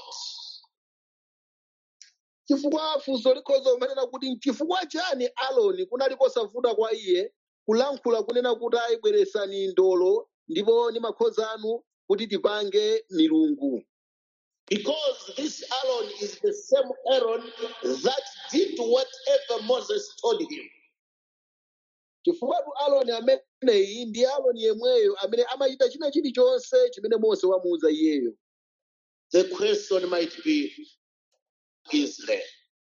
chifukwa funso likhoza kumanena kuti nchifukwa chani aloni kunali kosavuta kwa iye kulankhula kunena kuti ayibweresani ndolo ndipo ndi makhoza anu kuti tipange milungu Because this Aaron is the same Aaron that did whatever Moses told him. chifukwa aloni ameneyi ndi aloni yemweyo amene amachita china chilichonse chimene mose wamuwuza iyeyo The question might be Israel.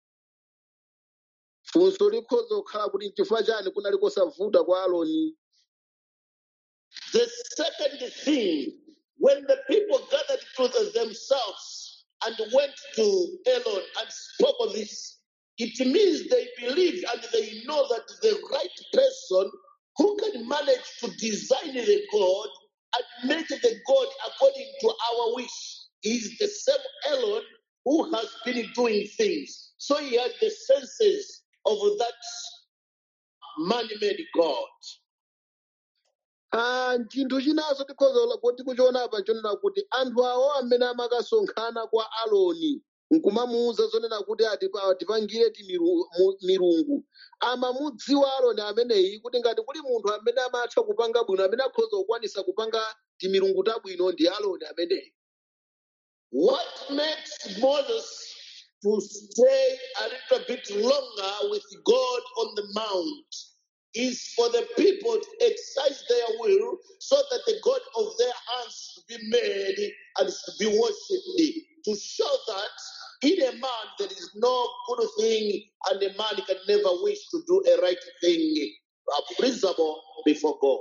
funso likhoza kukhala kuti nchifukwa chani kunali kosavuta kwa aloni The second thing, when the people gathered to themselves and went to Aaron and spoke of this, it means they believe and they know that the right person who can manage to design the God and make the God according to our wish is the same Aaron who has been doing things. So he had the senses of that man-made God. Ah, chinthu chinanso tikhoza kuti kuchiona apa chonena kuti anthu awo amene amakasonkhana kwa aloni nkumamuwuza zonena kuti atipa- atipangire timiru- mu- milungu amamudziwa aloni ameneyi kuti ngati kuli munthu amene amatha kupanga bwino amene akhoza kukwanisa kupanga timilungu tabwino ndi aloni ameneyi What makes Moses to stay a little bit longer with God on the mount is for the people to exercise their will so that the God of their hands should be made and should be worshipped. To show that in a man there is no good thing and a man can never wish to do a right thing, uh, pleasable before God.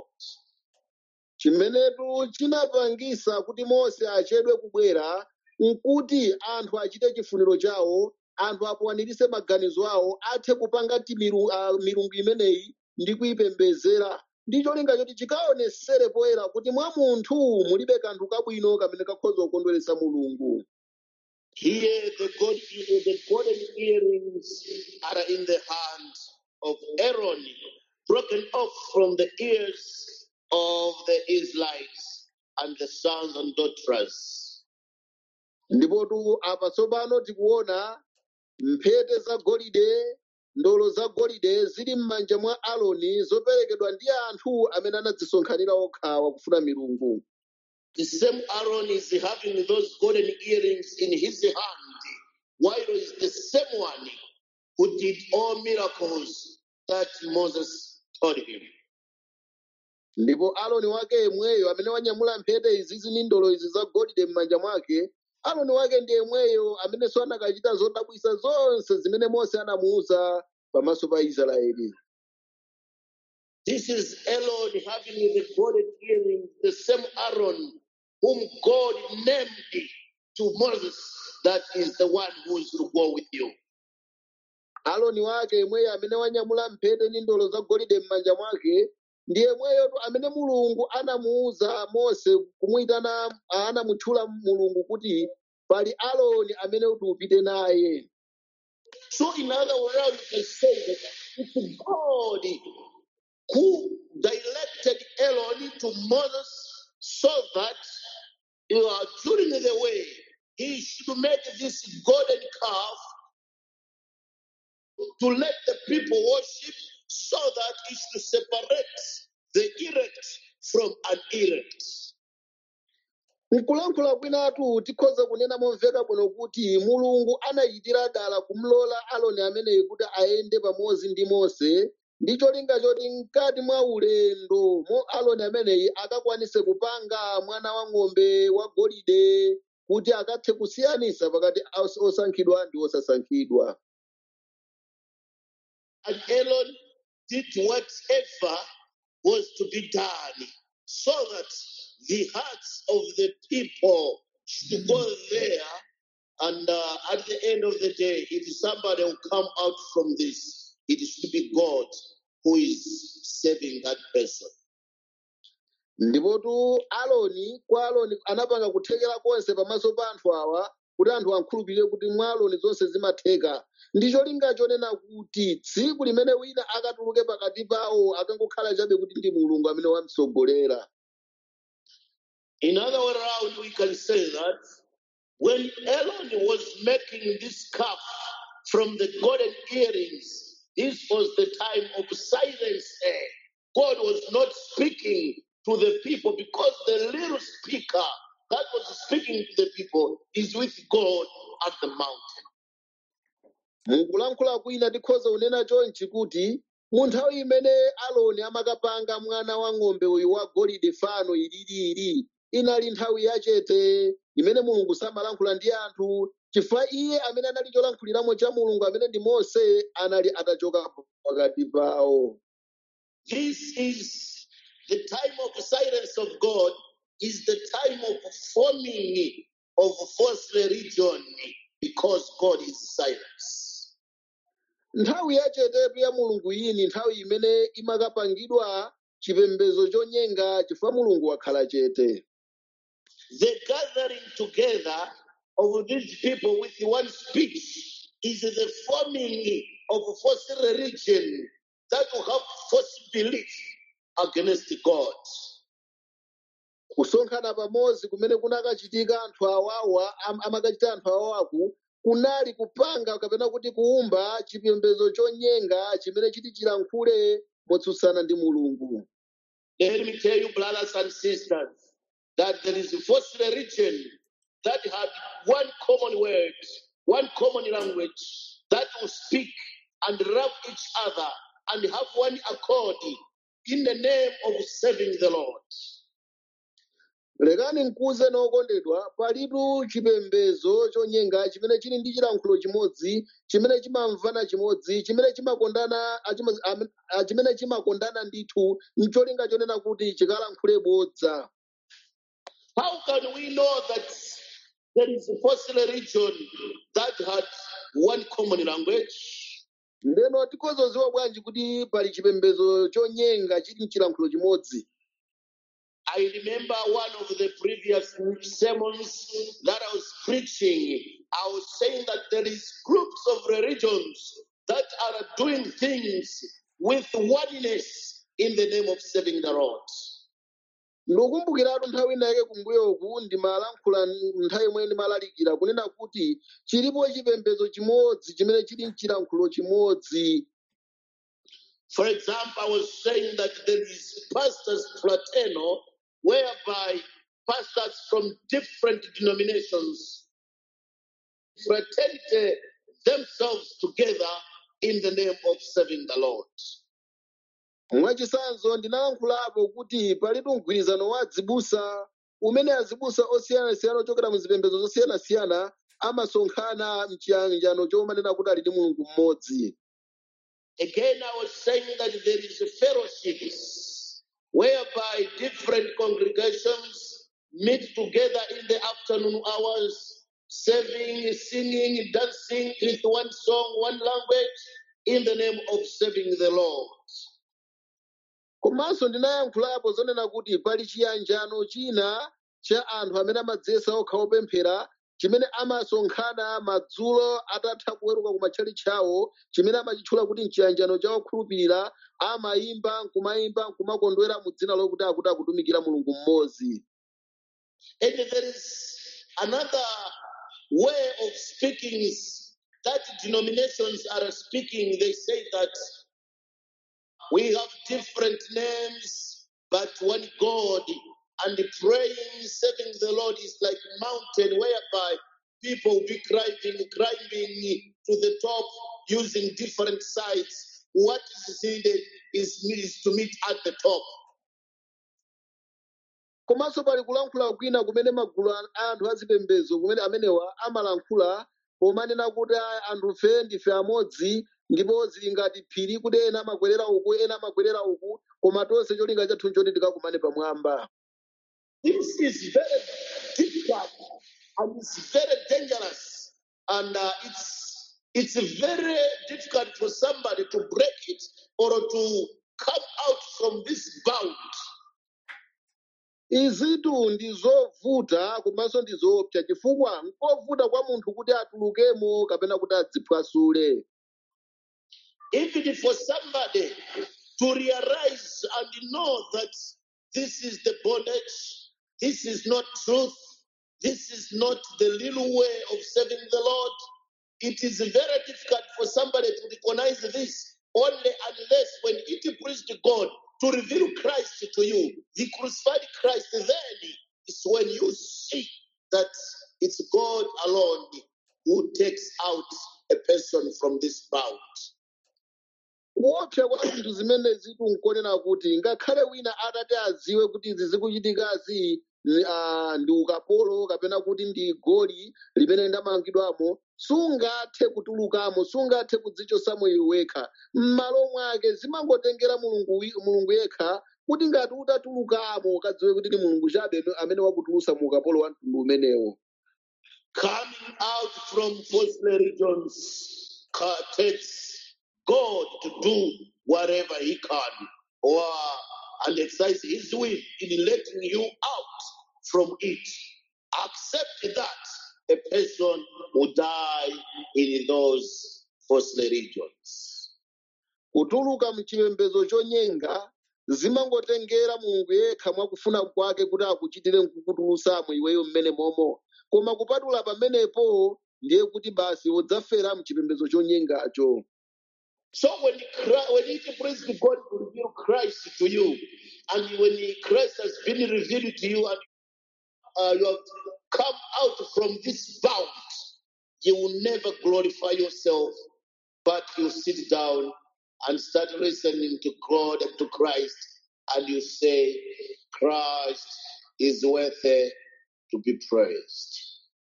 chimenetu chinapangisa kuti mose achedwe kubwera nkuti anthu achite chifuniro chawo anthu akwanirise maganizo awo athe kupanga ti milu- ah, milungu imeneyi ndi kuyipembezera ndi cholinga choti chikaonesere poyera kuti mwa munthu mulibe kanthu kabwino kamene kakhoza kukondweretsa mulungu Here, the, God, the golden earrings are in the hand of Aaron, broken off from the ears of the Israelites and the sons and daughters. ndipotu apa tsopano tikuona mphete za golide ndolo za golide zili m'manja mwa aloni zoperekedwa ndi anthu amene anadzisonkhanira okhawa kufuna milungu The same Aaron is having those golden earrings in his hand, while is the same one who did all miracles that Moses told him. ndipo aloni wake yemweyo amene wanyamula mphete izizi ndi ndolo izi za golide m'manja mwake aloni wake ndi yemweyo amenenso anakachita zodabwisa zonse zimene mose anamuwuza pamaso pa israeli This is Aaron having the golden earrings, the same Aaron whom God named to Moses, that is the one who is to go with you. aloni wake yemweyo amene wanyamula mphete ndi ndolo za golide m'manja mwake ndi yemweyo amene mulungu anamuwuza mose kumuyitana anamutchula mulungu kuti pali aloni amene kuti upite naye So, in other words, you can say that it's God who directed Aaron to Moses so that you know, during the way he should make this golden calf to let the people worship so that it should separate the erect from an erect. mkulankhula kwinatu tikhoza kunena momveka bwino kuti mulungu anachitira dala kumlola aloni ameneyi kuti ayende pamodzi ndi mose ndi cholinga choti mkati mwa ulendo mo aloni ameneyi akakwanise kupanga mwana wa ng'ombe wa golide kuti akathe kusiyanisa pakati os- osankhidwa ndi osasankhidwa And Aaron did whatever was to be done so that the hearts of the people should go there. And uh, at the end of the day, if somebody will come out from this, it should be God who is saving that person. ndipotu aloni kwa aloni anapanga kuthekera konse pamaso pa anthu awa kuti anthu akhulupirire kuti mwa aloni zonse zimatheka ndi cholinga chonena kuti tsiku limene wina akatuluke pakati pawo akangokhala chabe kuti ndi mulungu amene wamtsogolera In other way around, we can say that when Aaron was making this calf from the golden earrings, this was the time of silence. eh. God was not speaking to the people because the little speaker that was speaking to the people is with God at the mountain. mukulankhula kwina tikhoza kunena chonchi kuti mu nthawi imene aloni amakapanga mwana wa ng'ombe uyu wa golide fano ililili inali nthawi yachete imene mulungu samalankhula ndi anthu chifukwa iye amene anali cholankhuliramo cha mulungu amene ndi mose anali atachoka pakati pawo This is the time of silence of God, is the time of forming of false religion because God is silence. nthawi yachetetu ya mulungu iyi ni nthawi imene imakapangidwa chipembedzo chonyenga chifukwa mulungu wakhala chete The gathering together of these people with one speech is the forming of false religion that will have false belief against God. kusonkhana pamodzi kumene kunakachitika anthu awawa am- amakachita anthu awawaku kunali kupanga kapena kuti kuumba chipembedzo chonyenga chimene chiti chilankhule motsutsana ndi mulungu Let me tell you, brothers and sisters, that there is a false religion that had one common word, one common language that will speak and love each other and have one accord in the name of serving the Lord. lekani mkuze nokondedwa palitu chipembedzo chonyenga chimene chili ndi chilankhulo chimodzi chimene chimamvana chimodzi chimene chimakondana achima- am- ah, chimene chimakondana ndithu mcholinga chonena kuti chikalankhule bodza How can we know that there is a false religion that had one common language? ndeno tikozoziwa bwanji kuti pali chipembedzo chonyenga chili mchilankhulo chimodzi I remember one of the previous sermons that I was preaching. I was saying that there is groups of religions that are doing things with oneness in the name of serving the Lord. ndikukumbukiratu nthawi inayake kumbuyoku ndimalankhula nthawi imwe ndimalalikira kunena kuti chilipo chipembedzo chimodzi chimene chili mchilankhulo chimodzi For example, I was saying that there is pastors fraternal, whereby pastors from different denominations fraternity themselves together in the name of serving the Lord. mwachisanzo ndinalankhulapo kuti palitu mgwirizano wa azibusa umene azibusa osiyanasiyana ochokera mu zipembedzo zosiyanasiyana amasonkhana mchiyanjano chomanena kuti ali ndi mulungu mmodzi Again, I was saying that there is a fellowships whereby different congregations meet together in the afternoon hours, serving, singing, dancing with one song, one language, in the name of serving the Lord. komanso ndinayankhulapo zonena kuti pali chiyanjano china cha anthu amene amadziyesa okha opemphera chimene amasonkhana madzulo atatha kuweruka ku matchalitchi awo chimene amachitchula kuti mchiyanjano cha okhulupirira amayimba nkumayimba nkumakondwera mu dzina lokuti akuti akutumikira mulungu mmodzi And there is another way of speaking that denominations are speaking. They say that we have different names, but one God. And praying, serving the Lord is like mountain whereby people will be climbing, climbing to the top using different sides. What is needed is, is to meet at the top. komanso pali kulankhula kwina kumene magulu a anthu azipembedzo kumene amenewa amalankhula pomanena kuti "Ah, anthufe ndife amodzi ndipo zili ngati phiri kuti ena amakwerera uku ena amakwerera uku koma tonse cholinga chathu choti tikakumane pamwamba This is very difficult and it's very dangerous, and uh, it's it's very difficult for somebody to break it or to come out from this bound. izitu ndi zovuta komanso ndi zoopsa chifukwa nkovuta kwa munthu kuti atulukemo kapena kuti adziphwasule Even for somebody to realize and know that this is the bondage, this is not truth, this is not the little way of serving the Lord, it is very difficult for somebody to recognize this only unless when it pleased God to reveal Christ to you, the crucified Christ, then is when you see that it's God alone who takes out a person from this bound. kuopsa kwa zinthu zimene zitu nkonena kuti ngakhale wina atati adziwe kuti izi zikuchitikazi ni- ah, ndi ukapolo kapena kuti ndi goli limene ndamangidwamo sungathe kutulukamo sungathe kudzichosamo iwe wekha m'malo mwake zimangotengera mulungu wi- mulungu yekha kuti ngati utatulukamo ukadziwe kuti ndi mulungu chabe amene wakutulutsa mu ukapolo wa mtundu umenewo Coming out from false religions ca- takes God to do whatever He can or and exercise His will in letting you out from it. Accept that a person will die in those false religions. kutuluka mchipembedzo chonyenga zimangotengera mulungu yekha mwakufuna kwake kuti akuchitire nkukutulutsamo iweyo mmene momo koma kupatula pamenepo ndiye kuti basi udzafera mchipembedzo chonyengacho So when Christ, when it pleases God to reveal Christ to you, and when Christ has been revealed to you, and uh, you have come out from this bound, you will never glorify yourself, but you sit down and start listening to God and to Christ, and you say, Christ is worthy to be praised.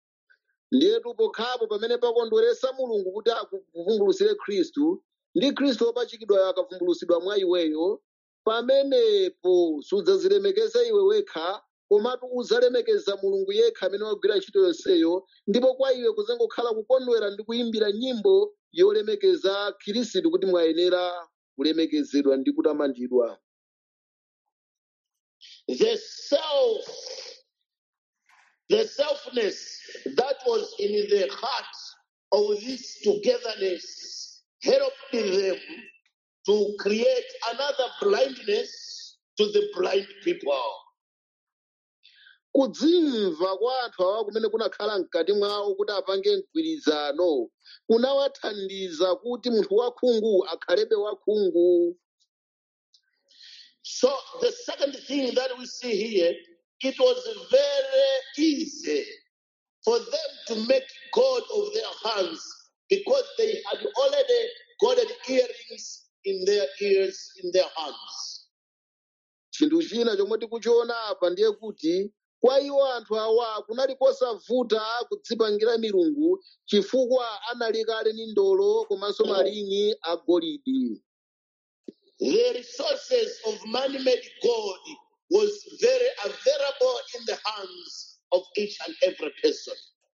ndiyetu pokhapo pamene pakondweresa mulungu kuti akuvumbulutsire khristu ndi khristu wopachikidwayo akavumbulutsidwa mwa iweyo pamenepo sudzazilemekeza iwe wekha komatu udzalemekeza mulungu yekha amene wagwira ntchito yonseyo ndipo kwa iwe kuzangokhala kukondwera ndi kuyimbira nyimbo yolemekeza khristu kuti mwayenera kulemekezedwa ndi kutamandidwa The self the selfness that was in the heart of this togetherness helped them to create another blindness to the blind people. kudzimva kwa anthu awa kumene kunakhala mkati mwawo kuti apange mgwirizano kunawathandiza kuti munthu wakhungu akhalebe wakhungu So the second thing that we see here, it was very easy for them to make God of their hands because they had already golden earrings in their ears, in their hands. chinthu china chomwe tikuchiona apa ndiye kuti kwa iwo anthu awa kunali kosavuta kudzipangira milungu chifukwa anali kale ndi ndolo komanso malingi agolide The resources of man-made God was very available in the hands of each and every person.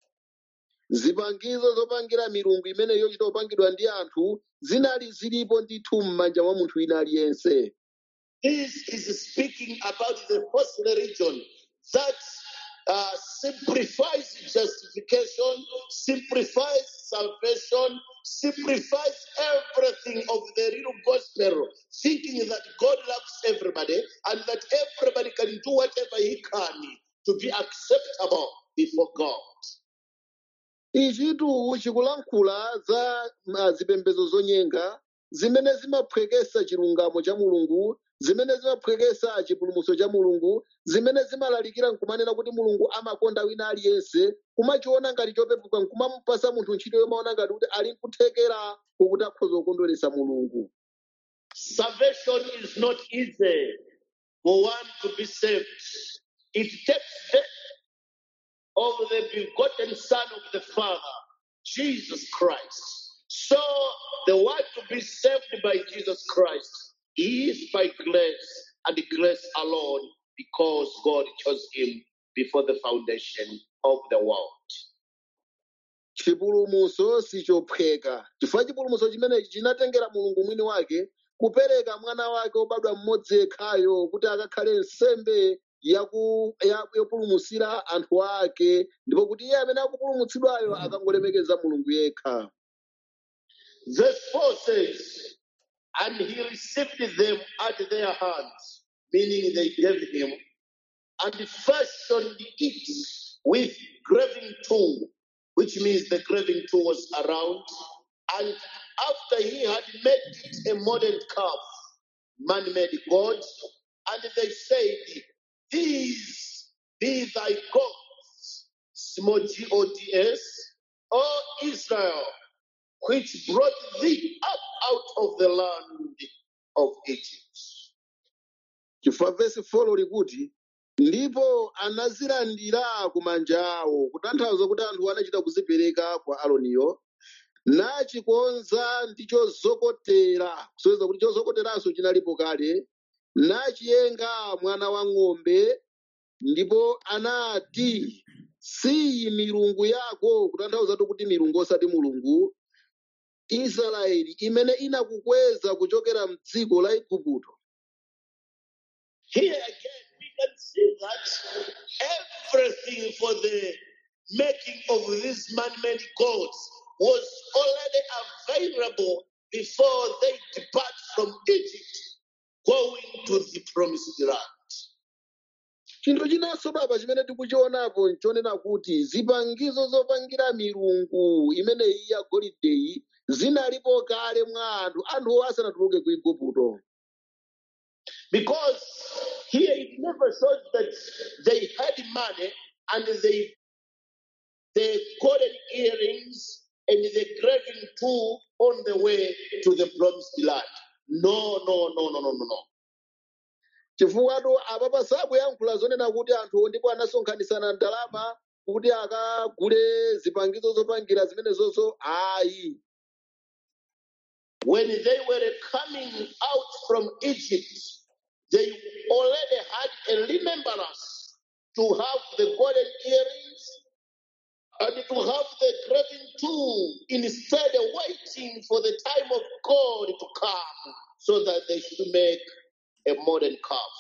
zipangizo zopangira milungu imene yochita kupangidwa ndi anthu zinali zilipo ndithu m'manja mwa munthu wina aliyense This is speaking about the false religion that uh, simplifies justification, simplifies salvation, simplifies everything of the real gospel, thinking that God loves everybody and that everybody can do whatever he can to be acceptable before God. ichitu chikulankhula za ma- zipembedzo zonyenga zimene zimaphwekesa chilungamo cha mulungu zimene zimaphwekesa chipulumutso cha mulungu zimene zimalalikira nkumanena kuti mulungu amakonda wina aliyense kumachiona ngati chopepuka nkumamupasa munthu ntchito yomaona ngati kuti ali nkuthekera kukuti akhoza kukondweresa mulungu Salvation is not easy for one to be saved. It takes the of the begotten Son of the Father, Jesus Christ. So the one to be saved by Jesus Christ is by grace and grace alone because God chose him before the foundation of the world. chipulumutso sichophweka chifukwa chipulumutso chimenechi chinatengera mulungu mwini wake kupereka mwana wake wobadwa mmodzi yekhayo kuti akakhale nsembe yaku- ya- yopulumutsira anthu ake ndipo kuti iye amene akupulumutsidwayo akangolemekeza mulungu yekha Verse 4 says, And he received them at their hands, meaning they gave him, and fashioned it with graving tool, which means the graving tool was around. And after he had made it a modern calf, man made God, and they said, These be thy gods, small G O D S, O Israel, which brought thee up out of the land of Egypt. chifukwa vesi folo likuti ndipo anazilandira ku manja awo kutanthauza kuti anthu anachita kuzipereka kwa aroniyo nachikonza ndi chozokotera kusonyeza kuti chozokoteranso chinalipo kale nachiyenga mwana wa ng'ombe ndipo anati siyi milungu yako kutanthauzatu kuti milungu osati mulungu israeli imene inakukweza kuchokera mdziko la igupto Here again, we can see that everything for the making of these man made gods was already available before they depart from Egypt, going to the promised land. chinthu chinanso baba chimene tikuchionapo nchonena kuti zipangizo zopangira milungu imeneyi ya golideyi zinalipo kale mwa anthu anthuwo asanatuluke ku igupto Because here it never shows that they had money and they the golden earrings and the graving tool on the way to the promised land. No, no, no, no, no, no, no. chifukwa apapa sakuyankhula zonena kuti anthuwo ndipo anasonkhanisana ndalama kuti akagule zipangizo zopangira zimenezonso ayi When they were coming out from Egypt, they already had a remembrance to have the golden earrings and to have the graving tool instead of waiting for the time of God to come so that they should make a modern calf.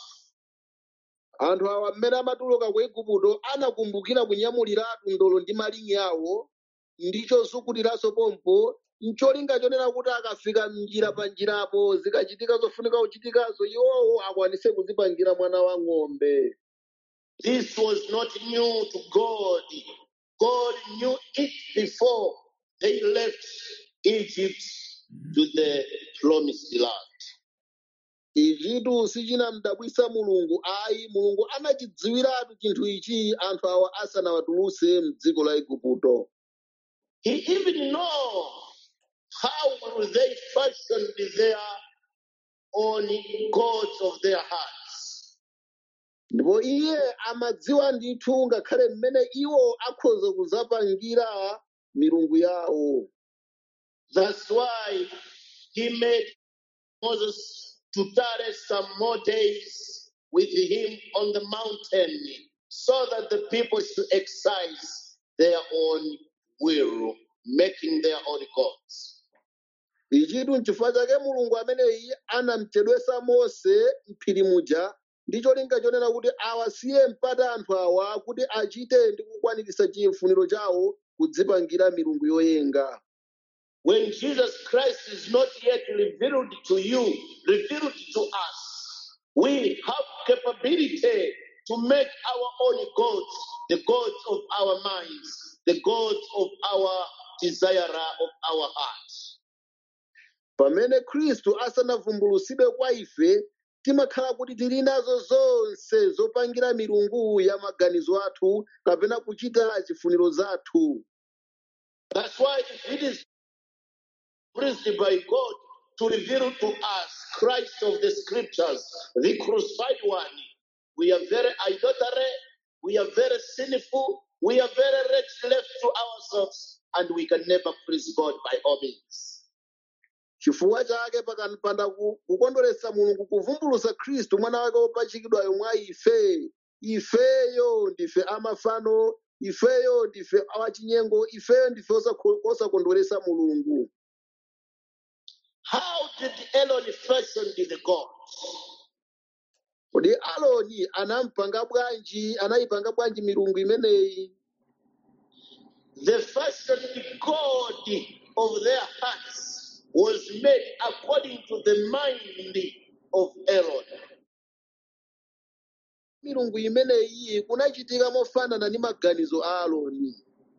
anthu awa mmene amatuluka ku igupto anakumbukira kunyamuliratu ndolo ndi malinyi awo ndi chozukutiranso pompo ncholinga chonena kuti akafika mnjira pa njirapo zikachitika zofunika kuchitikazo iwowo akwanise kuzipangira mwana wa ng'ombe This was not new to God. God knew it before they left Egypt to the promised land. ichitu sichinamdabwisa mulungu ayi mulungu anachidziwiratu chinthu ichi anthu awa asanawatuluse mdziko la igupto He even know how will they fashion their own gods of their hearts. ndipo iye amadziwa ndithu ngakhale mmene iwo akhoza kuzapangira milungu yawo That's why he made Moses to tarry some more days with him on the mountain so that the people should exercise their own will, making their own gods. ichitu nchifukwa chake mulungu ameneyi anamchedwesa mose mphiri muja ndi cholinga chonena kuti awasiye mpata anthu awa kuti achite ndi kukwanirisa chifuniro chawo kudzipangira milungu yoyenga When Jesus Christ is not yet revealed to you, revealed to us, we have capability to make our own gods, the gods of our minds, the gods of our desire of our hearts. pamene khristu asanavumbulusidwe kwa ife timakhala kuti tili nazo zonse zopangira milungu ya maganizo athu kapena kuchita chifuniro zathu That's why if it is pleased by God to reveal to us Christ of the scriptures, the crucified one, we are very idolatry, we are very sinful, we are very wretched left to ourselves, and we can never please God by all means. chifukwa chake pakanipanda ku- kukondweretsa mulungu kuvumbulusa khristu mwana wake wopachikidwayo mwa ife ifeyo ndife amafano ifeyo ndife awachinyengo ifeyo ndife osakho- osakondweretsa mulungu How did Aaron fashion the gods? kodi aloni anampanga bwanji anayipanga bwanji milungu imeneyi The fashioned God of their hearts was made according to the mind of Aaron. milungu imeneyi kunachitika mofanana ndi maganizo a aloni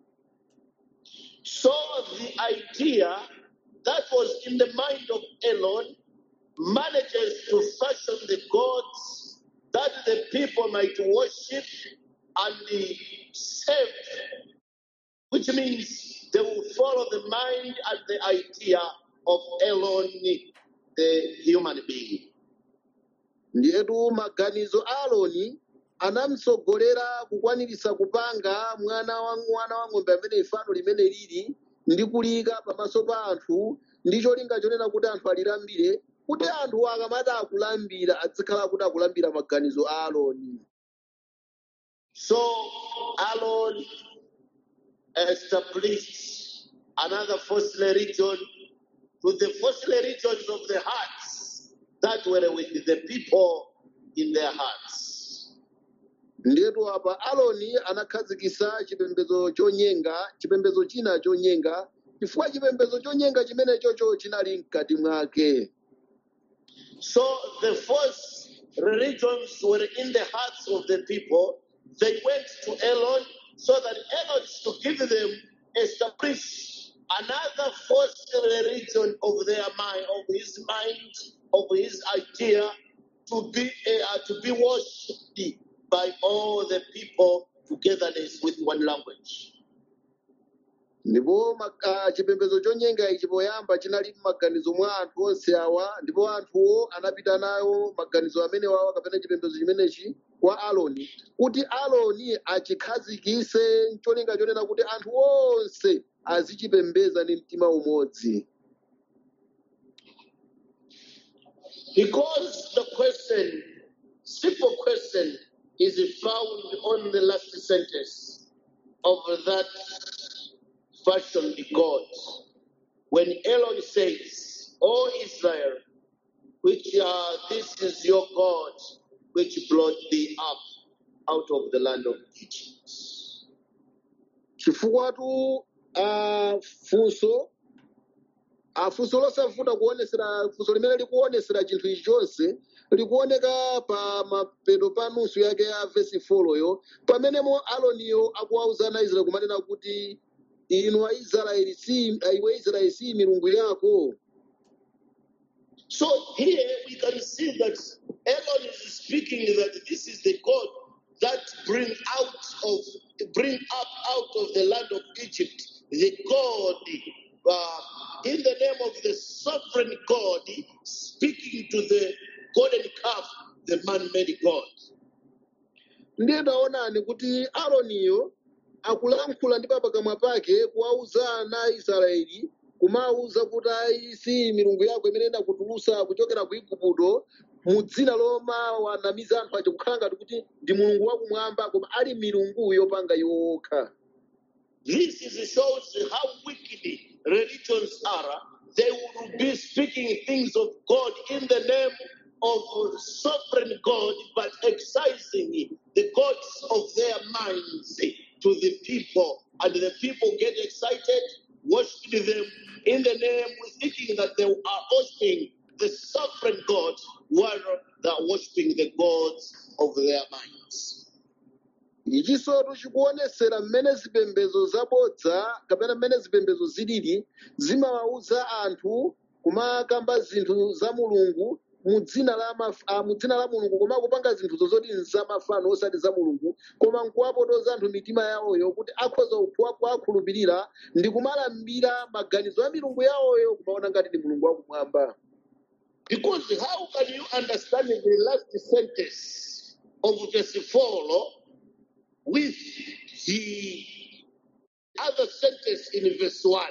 So the idea that was in the mind of Aaron manages to fashion the gods that the people might worship and serve, which means they will follow the mind and the idea of Aaron, the human being. ndiyetu maganizo a aloni anamtsogolera kukwanirisa kupanga mwana wa mwana wa ng'ombe amene ifano limene lili ndi kulika pamaso pa anthu ndi cholinga chonena kuti anthu alilambire kuti anthu akamati akulambira adzikhala kuti akulambira maganizo a aloni So Aaron established another false religion to the false religions of the hearts that were with the people in their hearts. ndiyetu apa aloni anakhazikisa chipembedzo chonyenga chipembedzo china chonyenga chifukwa chipembedzo chonyenga chimenechocho chinali mkati mwake So the false religions were in the hearts of the people. They went to Aaron so that Aaron should give them establish another false religion of their mind, of his mind, of his idea, to be uh, to be worshipped by all the people togetherness with one language. ndipo ma- ah, chipembedzo chonyenga ichi poyamba chinali m'maganizo mwa anthu onse awa ndipo anthuwo anapita nayo maganizo amene wawa kapena chipembedzo chimenechi kwa aloni kuti aloni achikhazikise cholinga chonena kuti anthu onse azichipembedza ndi mtima umodzi Because the question, simple question, is found on the last sentence of that fashioned God. When Aaron says, O Israel, which uh, this is your God, which brought thee up out of the land of Egypt. chifukwatu ah, funso ah, funso losavuta kuonesera funso limene likuonesera chinthu ichi chonse likuoneka pa mapeto pa nusu yake ya vesi 4 yo pamenemo aloniyo akuwauza ana israeli kumanena kuti inu aisraeli si iwe israeli si milungu yako So here we can see that Aaron is speaking that this is the God that bring out of bring up out of the land of Egypt, the God uh, in the name of the sovereign God, speaking to the golden calf, the man-made God. ndiye taonani kuti aroniyo akulankhula ndi pakamwa pake kuwauza ana israeli kumawuza kuti ayi si milungu yako imene inakutulutsa kuchokera ku igupto mu dzina loma wanamiza anthu aja kukhala ngati kuti ndi mulungu wakumwamba koma ali milungu yopanga yokha This is shows how wicked religions are. They will be speaking things of God in the name of sovereign God, but excising the gods of their minds to the people. And the people get excited, worshiping them in the name, thinking that they are worshiping the sovereign God, while they are worshiping the gods of their minds. ichisotu chikuonesera mmene zipembedzo zabodza kapena mmene zipembedzo zilili zimawawuza anthu kumakamba zinthu za mulungu mu dzina la maf- ah, mu dzina la mulungu koma kupanga zinthuzo zoti nzamafano osati za mulungu koma nkuwapotoza anthu mitima yawoyo kuti akhoza kuwa- kuwakhulupirira ndi kumalambira maganizo a milungu yawoyo kumaona ngati ndi mulungu wakumwamba Because how can you understand the last sentence of verse 4 with the other sentence in verse 1?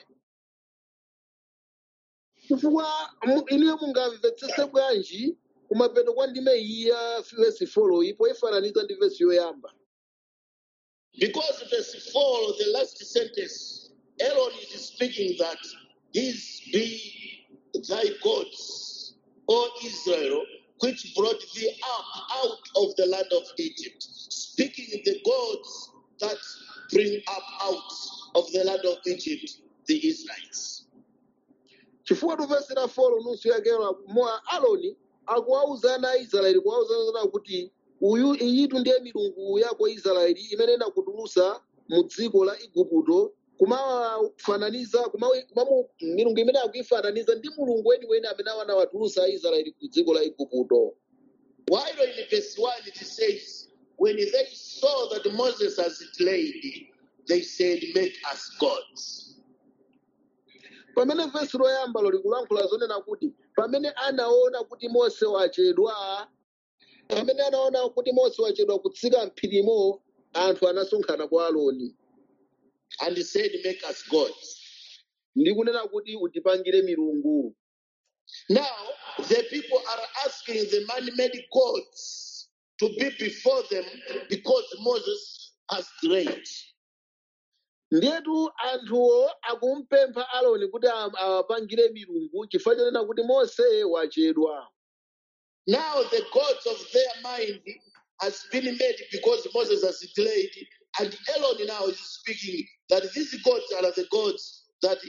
chifukwa mu- inuyo mungamvetsese bwanji kumapeto kwa ndime iyi ya vesi 4 ipo ifananiza ndi vesi yoyamba Because verse 4, the last sentence, Aaron is speaking that these be thy gods, O Israel, which brought thee up out of the land of Egypt, speaking the gods that bring up out of the land of Egypt the Israelites. chifukwa tupesera folo nusu yakero moa aloni akuwauza ana a israeli kuwauzana kuti uyu iyitu ndiye milungu yako israeli imene inakutulusa mu dziko la igupto kumafananiza kumawi- kumamu- milungu imene akuifananiza ndi mulungu weniweni amene anawatulusa aisraeli ku dziko la igupto While in verse 1 it says, When they saw that Moses has delayed, they said, Make us gods. pamene vesi loyambalo likulankhula zonena kuti pamene anaona kuti mose wachedwa pamene anaona kuti mose wachedwa kutsika mphirimo anthu anasonkhana kwa aloni And he said, Make us gods. ndi kunena kuti utipangire milungu Now, the people are asking the man made gods to be before them because Moses has delayed. ndiyetu anthuwo akumpempha aloni kuti am- awapangire milungu chifukwa chonena kuti mose wachedwa Now, the gods of their mind has been made because Moses has delayed. And Aaron now is speaking that these gods are the gods that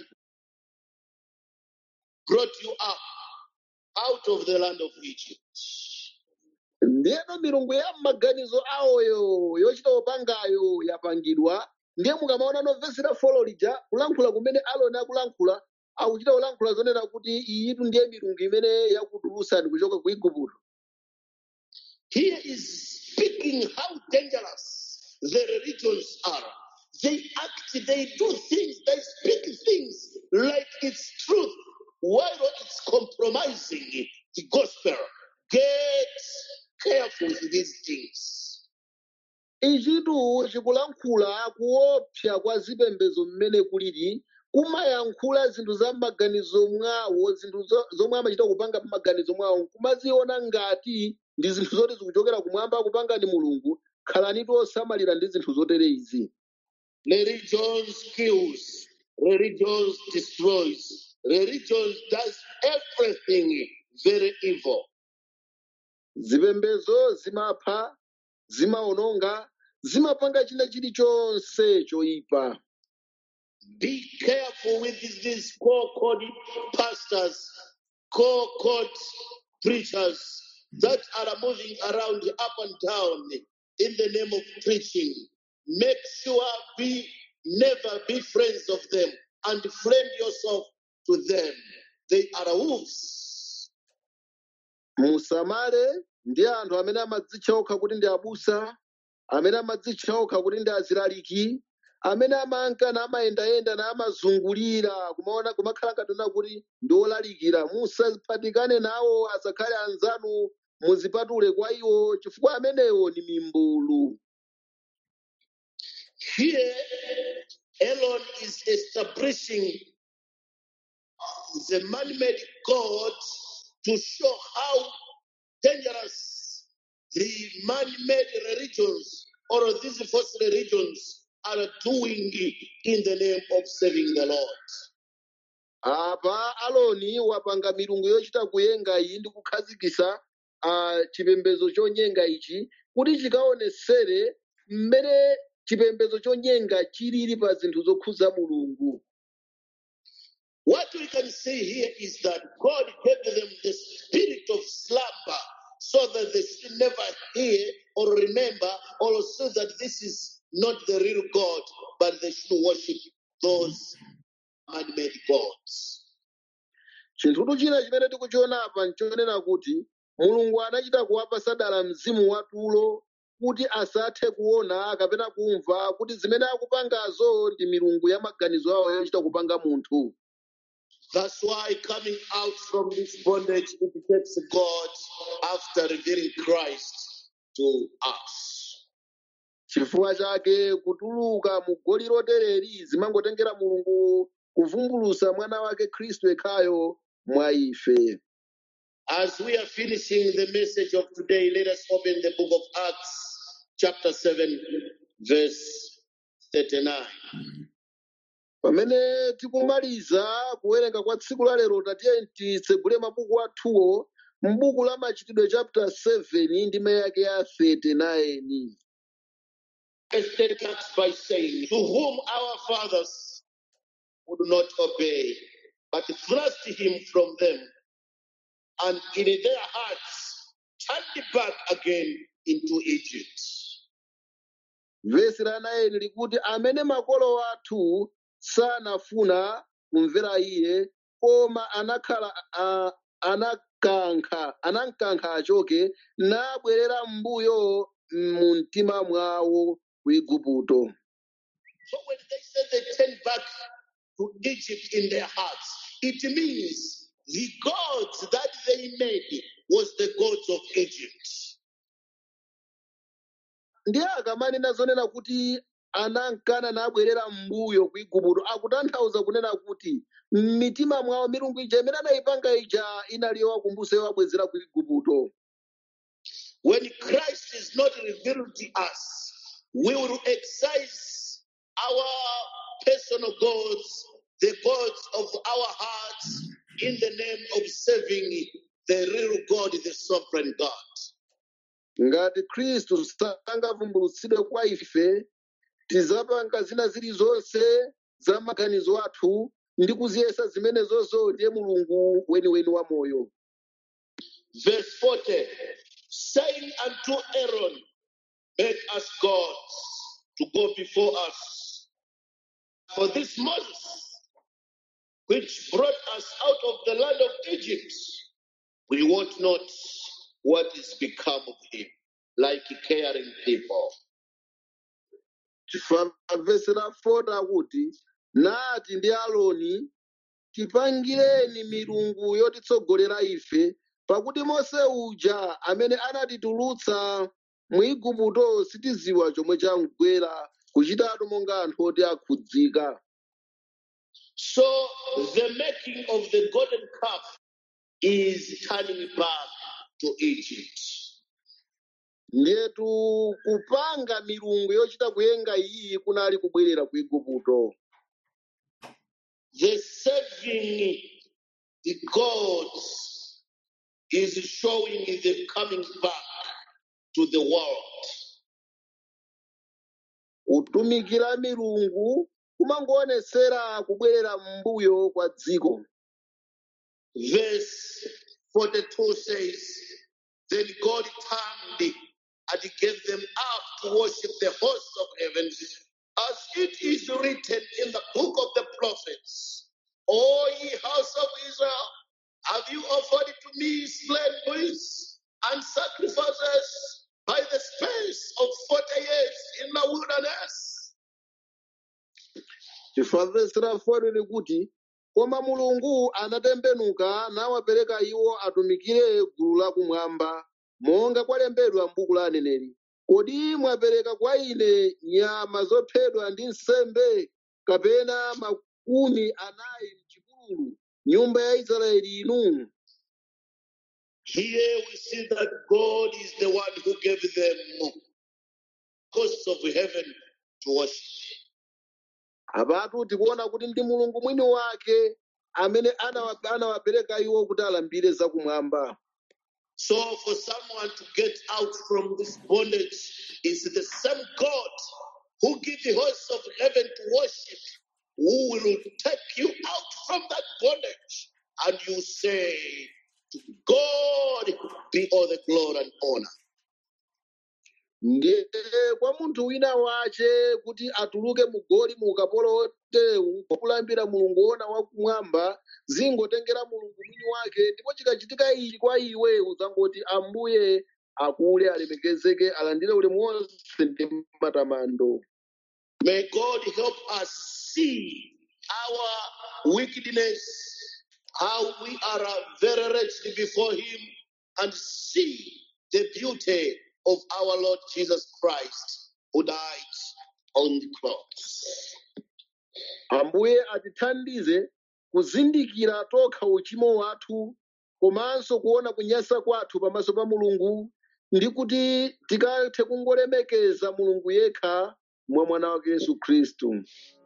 brought you up out of the land of Egypt. ndiyeno milungu ya m'maganizo awoyo yochita upangayo yapangidwa ndiye mukamaona novesera folo lija kulankhula kumene aloni akulankhula akuchita kulankhula zonena kuti iyitu ndiye milungu imene yakutulutsani kuchoka ku igupto Here is speaking how dangerous the religions are. They act, they do things, they speak things like it's truth, while it's compromising the gospel. Get careful with these things. ichitu chikulankhula kuopsa kwa zipembedzo mmene kulili kumayankhula zinthu za m'maganizo mwawo zinthu zo- zomwe amachita kupanga m'maganizo mwawo kumaziona ngati ndi zinthu zoti zikuchokera kumwamba kupanga ndi mulungu khalanitu osamalira ndi zinthu zotere izi Religion kills, religion destroys, religion does everything very evil. zipembedzo zimapha zimaononga zimapanga china chilichonse choyipa Be careful with these, these co-called pastors, co-called preachers that are moving around up and down in the name of preaching. Make sure be never be friends of them and friend yourself to them. They are wolves. musamale ndi anthu amene amadzitcha okha kuti ndi abusa amene amadzitcha okha kuti ndi azilaliki amene amankana amayendayenda na amazungulira kumaona kumakhala ngatona kuti ndi olalikira musaphatikane nawo asakhale anzanu muzipatule kwa iwo chifukwa amenewo ni mimbulu Here, Elon is establishing the man-made God to show how dangerous the man-made religions or these false religions are doing in the name of serving the Lord. apa aloni wapanga milungu yochita kuyenga iyi ndi kukhazikisa ah, chipembedzo chonyenga ichi kuti chikaonesere mmene chipembedzo chonyenga chilili pa zinthu zokhuza mulungu What we can see here is that God gave them the spirit of slumber so that they should never hear or remember or so that this is not the real God, but they should worship those man-made gods. chinthutu china chimene tikuchiona apa nchonena kuti mulungu anachita kuwapa sadala mzimu watulo kuti asathe kuona kapena kumva kuti zimene akupangazo ndi milungu ya maganizo awo yochita kupanga munthu That's why coming out from this bondage, it takes God after revealing Christ to us. chifukwa chake kutuluka mu goli lotereri zimangotengera mulungu kuvumbulusa mwana wake khristu yekhayo mwa ife As we are finishing the message of today, let us open the book of Acts, chapter 7, verse 39. pamene tikumaliza kuwerenga kwa tsiku la lero tatiye titsegule mabuku athuwo m'buku la machitidwe chapter 7 ndime yake ya 39 Verse 10 starts by saying, To whom our fathers would not obey, but thrust him from them, and in their hearts turned back again into Egypt. vesi la 9 likuti amene makolo athu sanafuna kumvera iye koma anakhala a- anakankha anamkankha achoke nabwerera m'mbuyo mu mtima mwawo ku igupto So when they said they turned back to Egypt in their hearts, it means the gods that they made was the gods of Egypt. ndiye akamanena zonena kuti anankana nabwerera m'mbuyo ku igupto akutanthauza kunena kuti m'mitima mwawo milungu ija imene anayipanga ija inali yowakumbutsa yowabwezera ku igupto When Christ is not revealed to us, we will exercise our personal gods, the gods of our hearts, in the name of serving the real God, the sovereign God. ngati khristu sangavumbulutsidwe kwa ife tizapanga zina zilizonse za maganizo athu ndi kuziyesa zimenezozo ndiye mulungu weniweni wa moyo Verse 40 saying unto Aaron, Make us gods to go before us. For this Moses, which brought us out of the land of Egypt, we want not what is become of him, like caring people. chifukwa vesi la 4 akuti nati ndi aloni tipangireni milungu yotitsogolera ife pakuti mose uja amene anatitulutsa mu igupto sitiziwa chomwe chamgwera kuchitatu monga anthu oti akhudzika So the making of the golden calf is turning back to Egypt. ndiyetu kupanga milungu yochita kuyenga iyi kunali kubwerera ku igupto The serving the gods is showing the coming back to the world. kutumikira milungu kumangoonetsera kubwerera m'mbuyo kwa dziko Verse 42 says, Then God turned and gave them up to worship the host of heaven, as it is written in the book of the prophets. O ye house of Israel, have you offered to me slain bulls and sacrifices by the space of 40 years in the wilderness? chifukwa vesi la 4 likuti koma mulungu anatembenuka nawapereka iwo atumikire gulu lakumwamba monga kwalembedwa m'buku la aneneri kodi mwapereka kwa ine nyama zophedwa ndi nsembe kapena makumi anayi m'chipululu nyumba ya israeli inu Here we see that God is the one who gave them hosts of heaven to worship. apatu tikuona kuti ndi mulungu mwini wake amene anawa- anawapereka iwo kuti alambire zakumwamba So for someone to get out from this bondage is the same God who give the hosts of heaven to worship, who will take you out from that bondage. And you say, to God be all the glory and honor. ndiye kwa munthu wina wace kuti atuluke mugoli mu ukapolo otewu kulambira mulungu wona wakumwamba zingotengera mulungu mwini wake ndipo chikachitika ichi kwa iwe uzangoti ambuye akule alemekezeke alandire ulemu wonse ndi matamando May God help us see our wickedness, how we are uh, very wretched before Him, and see the beauty of our Lord Jesus Christ who died on the cross. ambuye atithandize kuzindikira tokha uchimo wathu komanso kuona kunyasa kwathu pamaso pa mulungu ndi kuti tikathe kungolemekeza mulungu yekha mwa mwana wake yesu khristu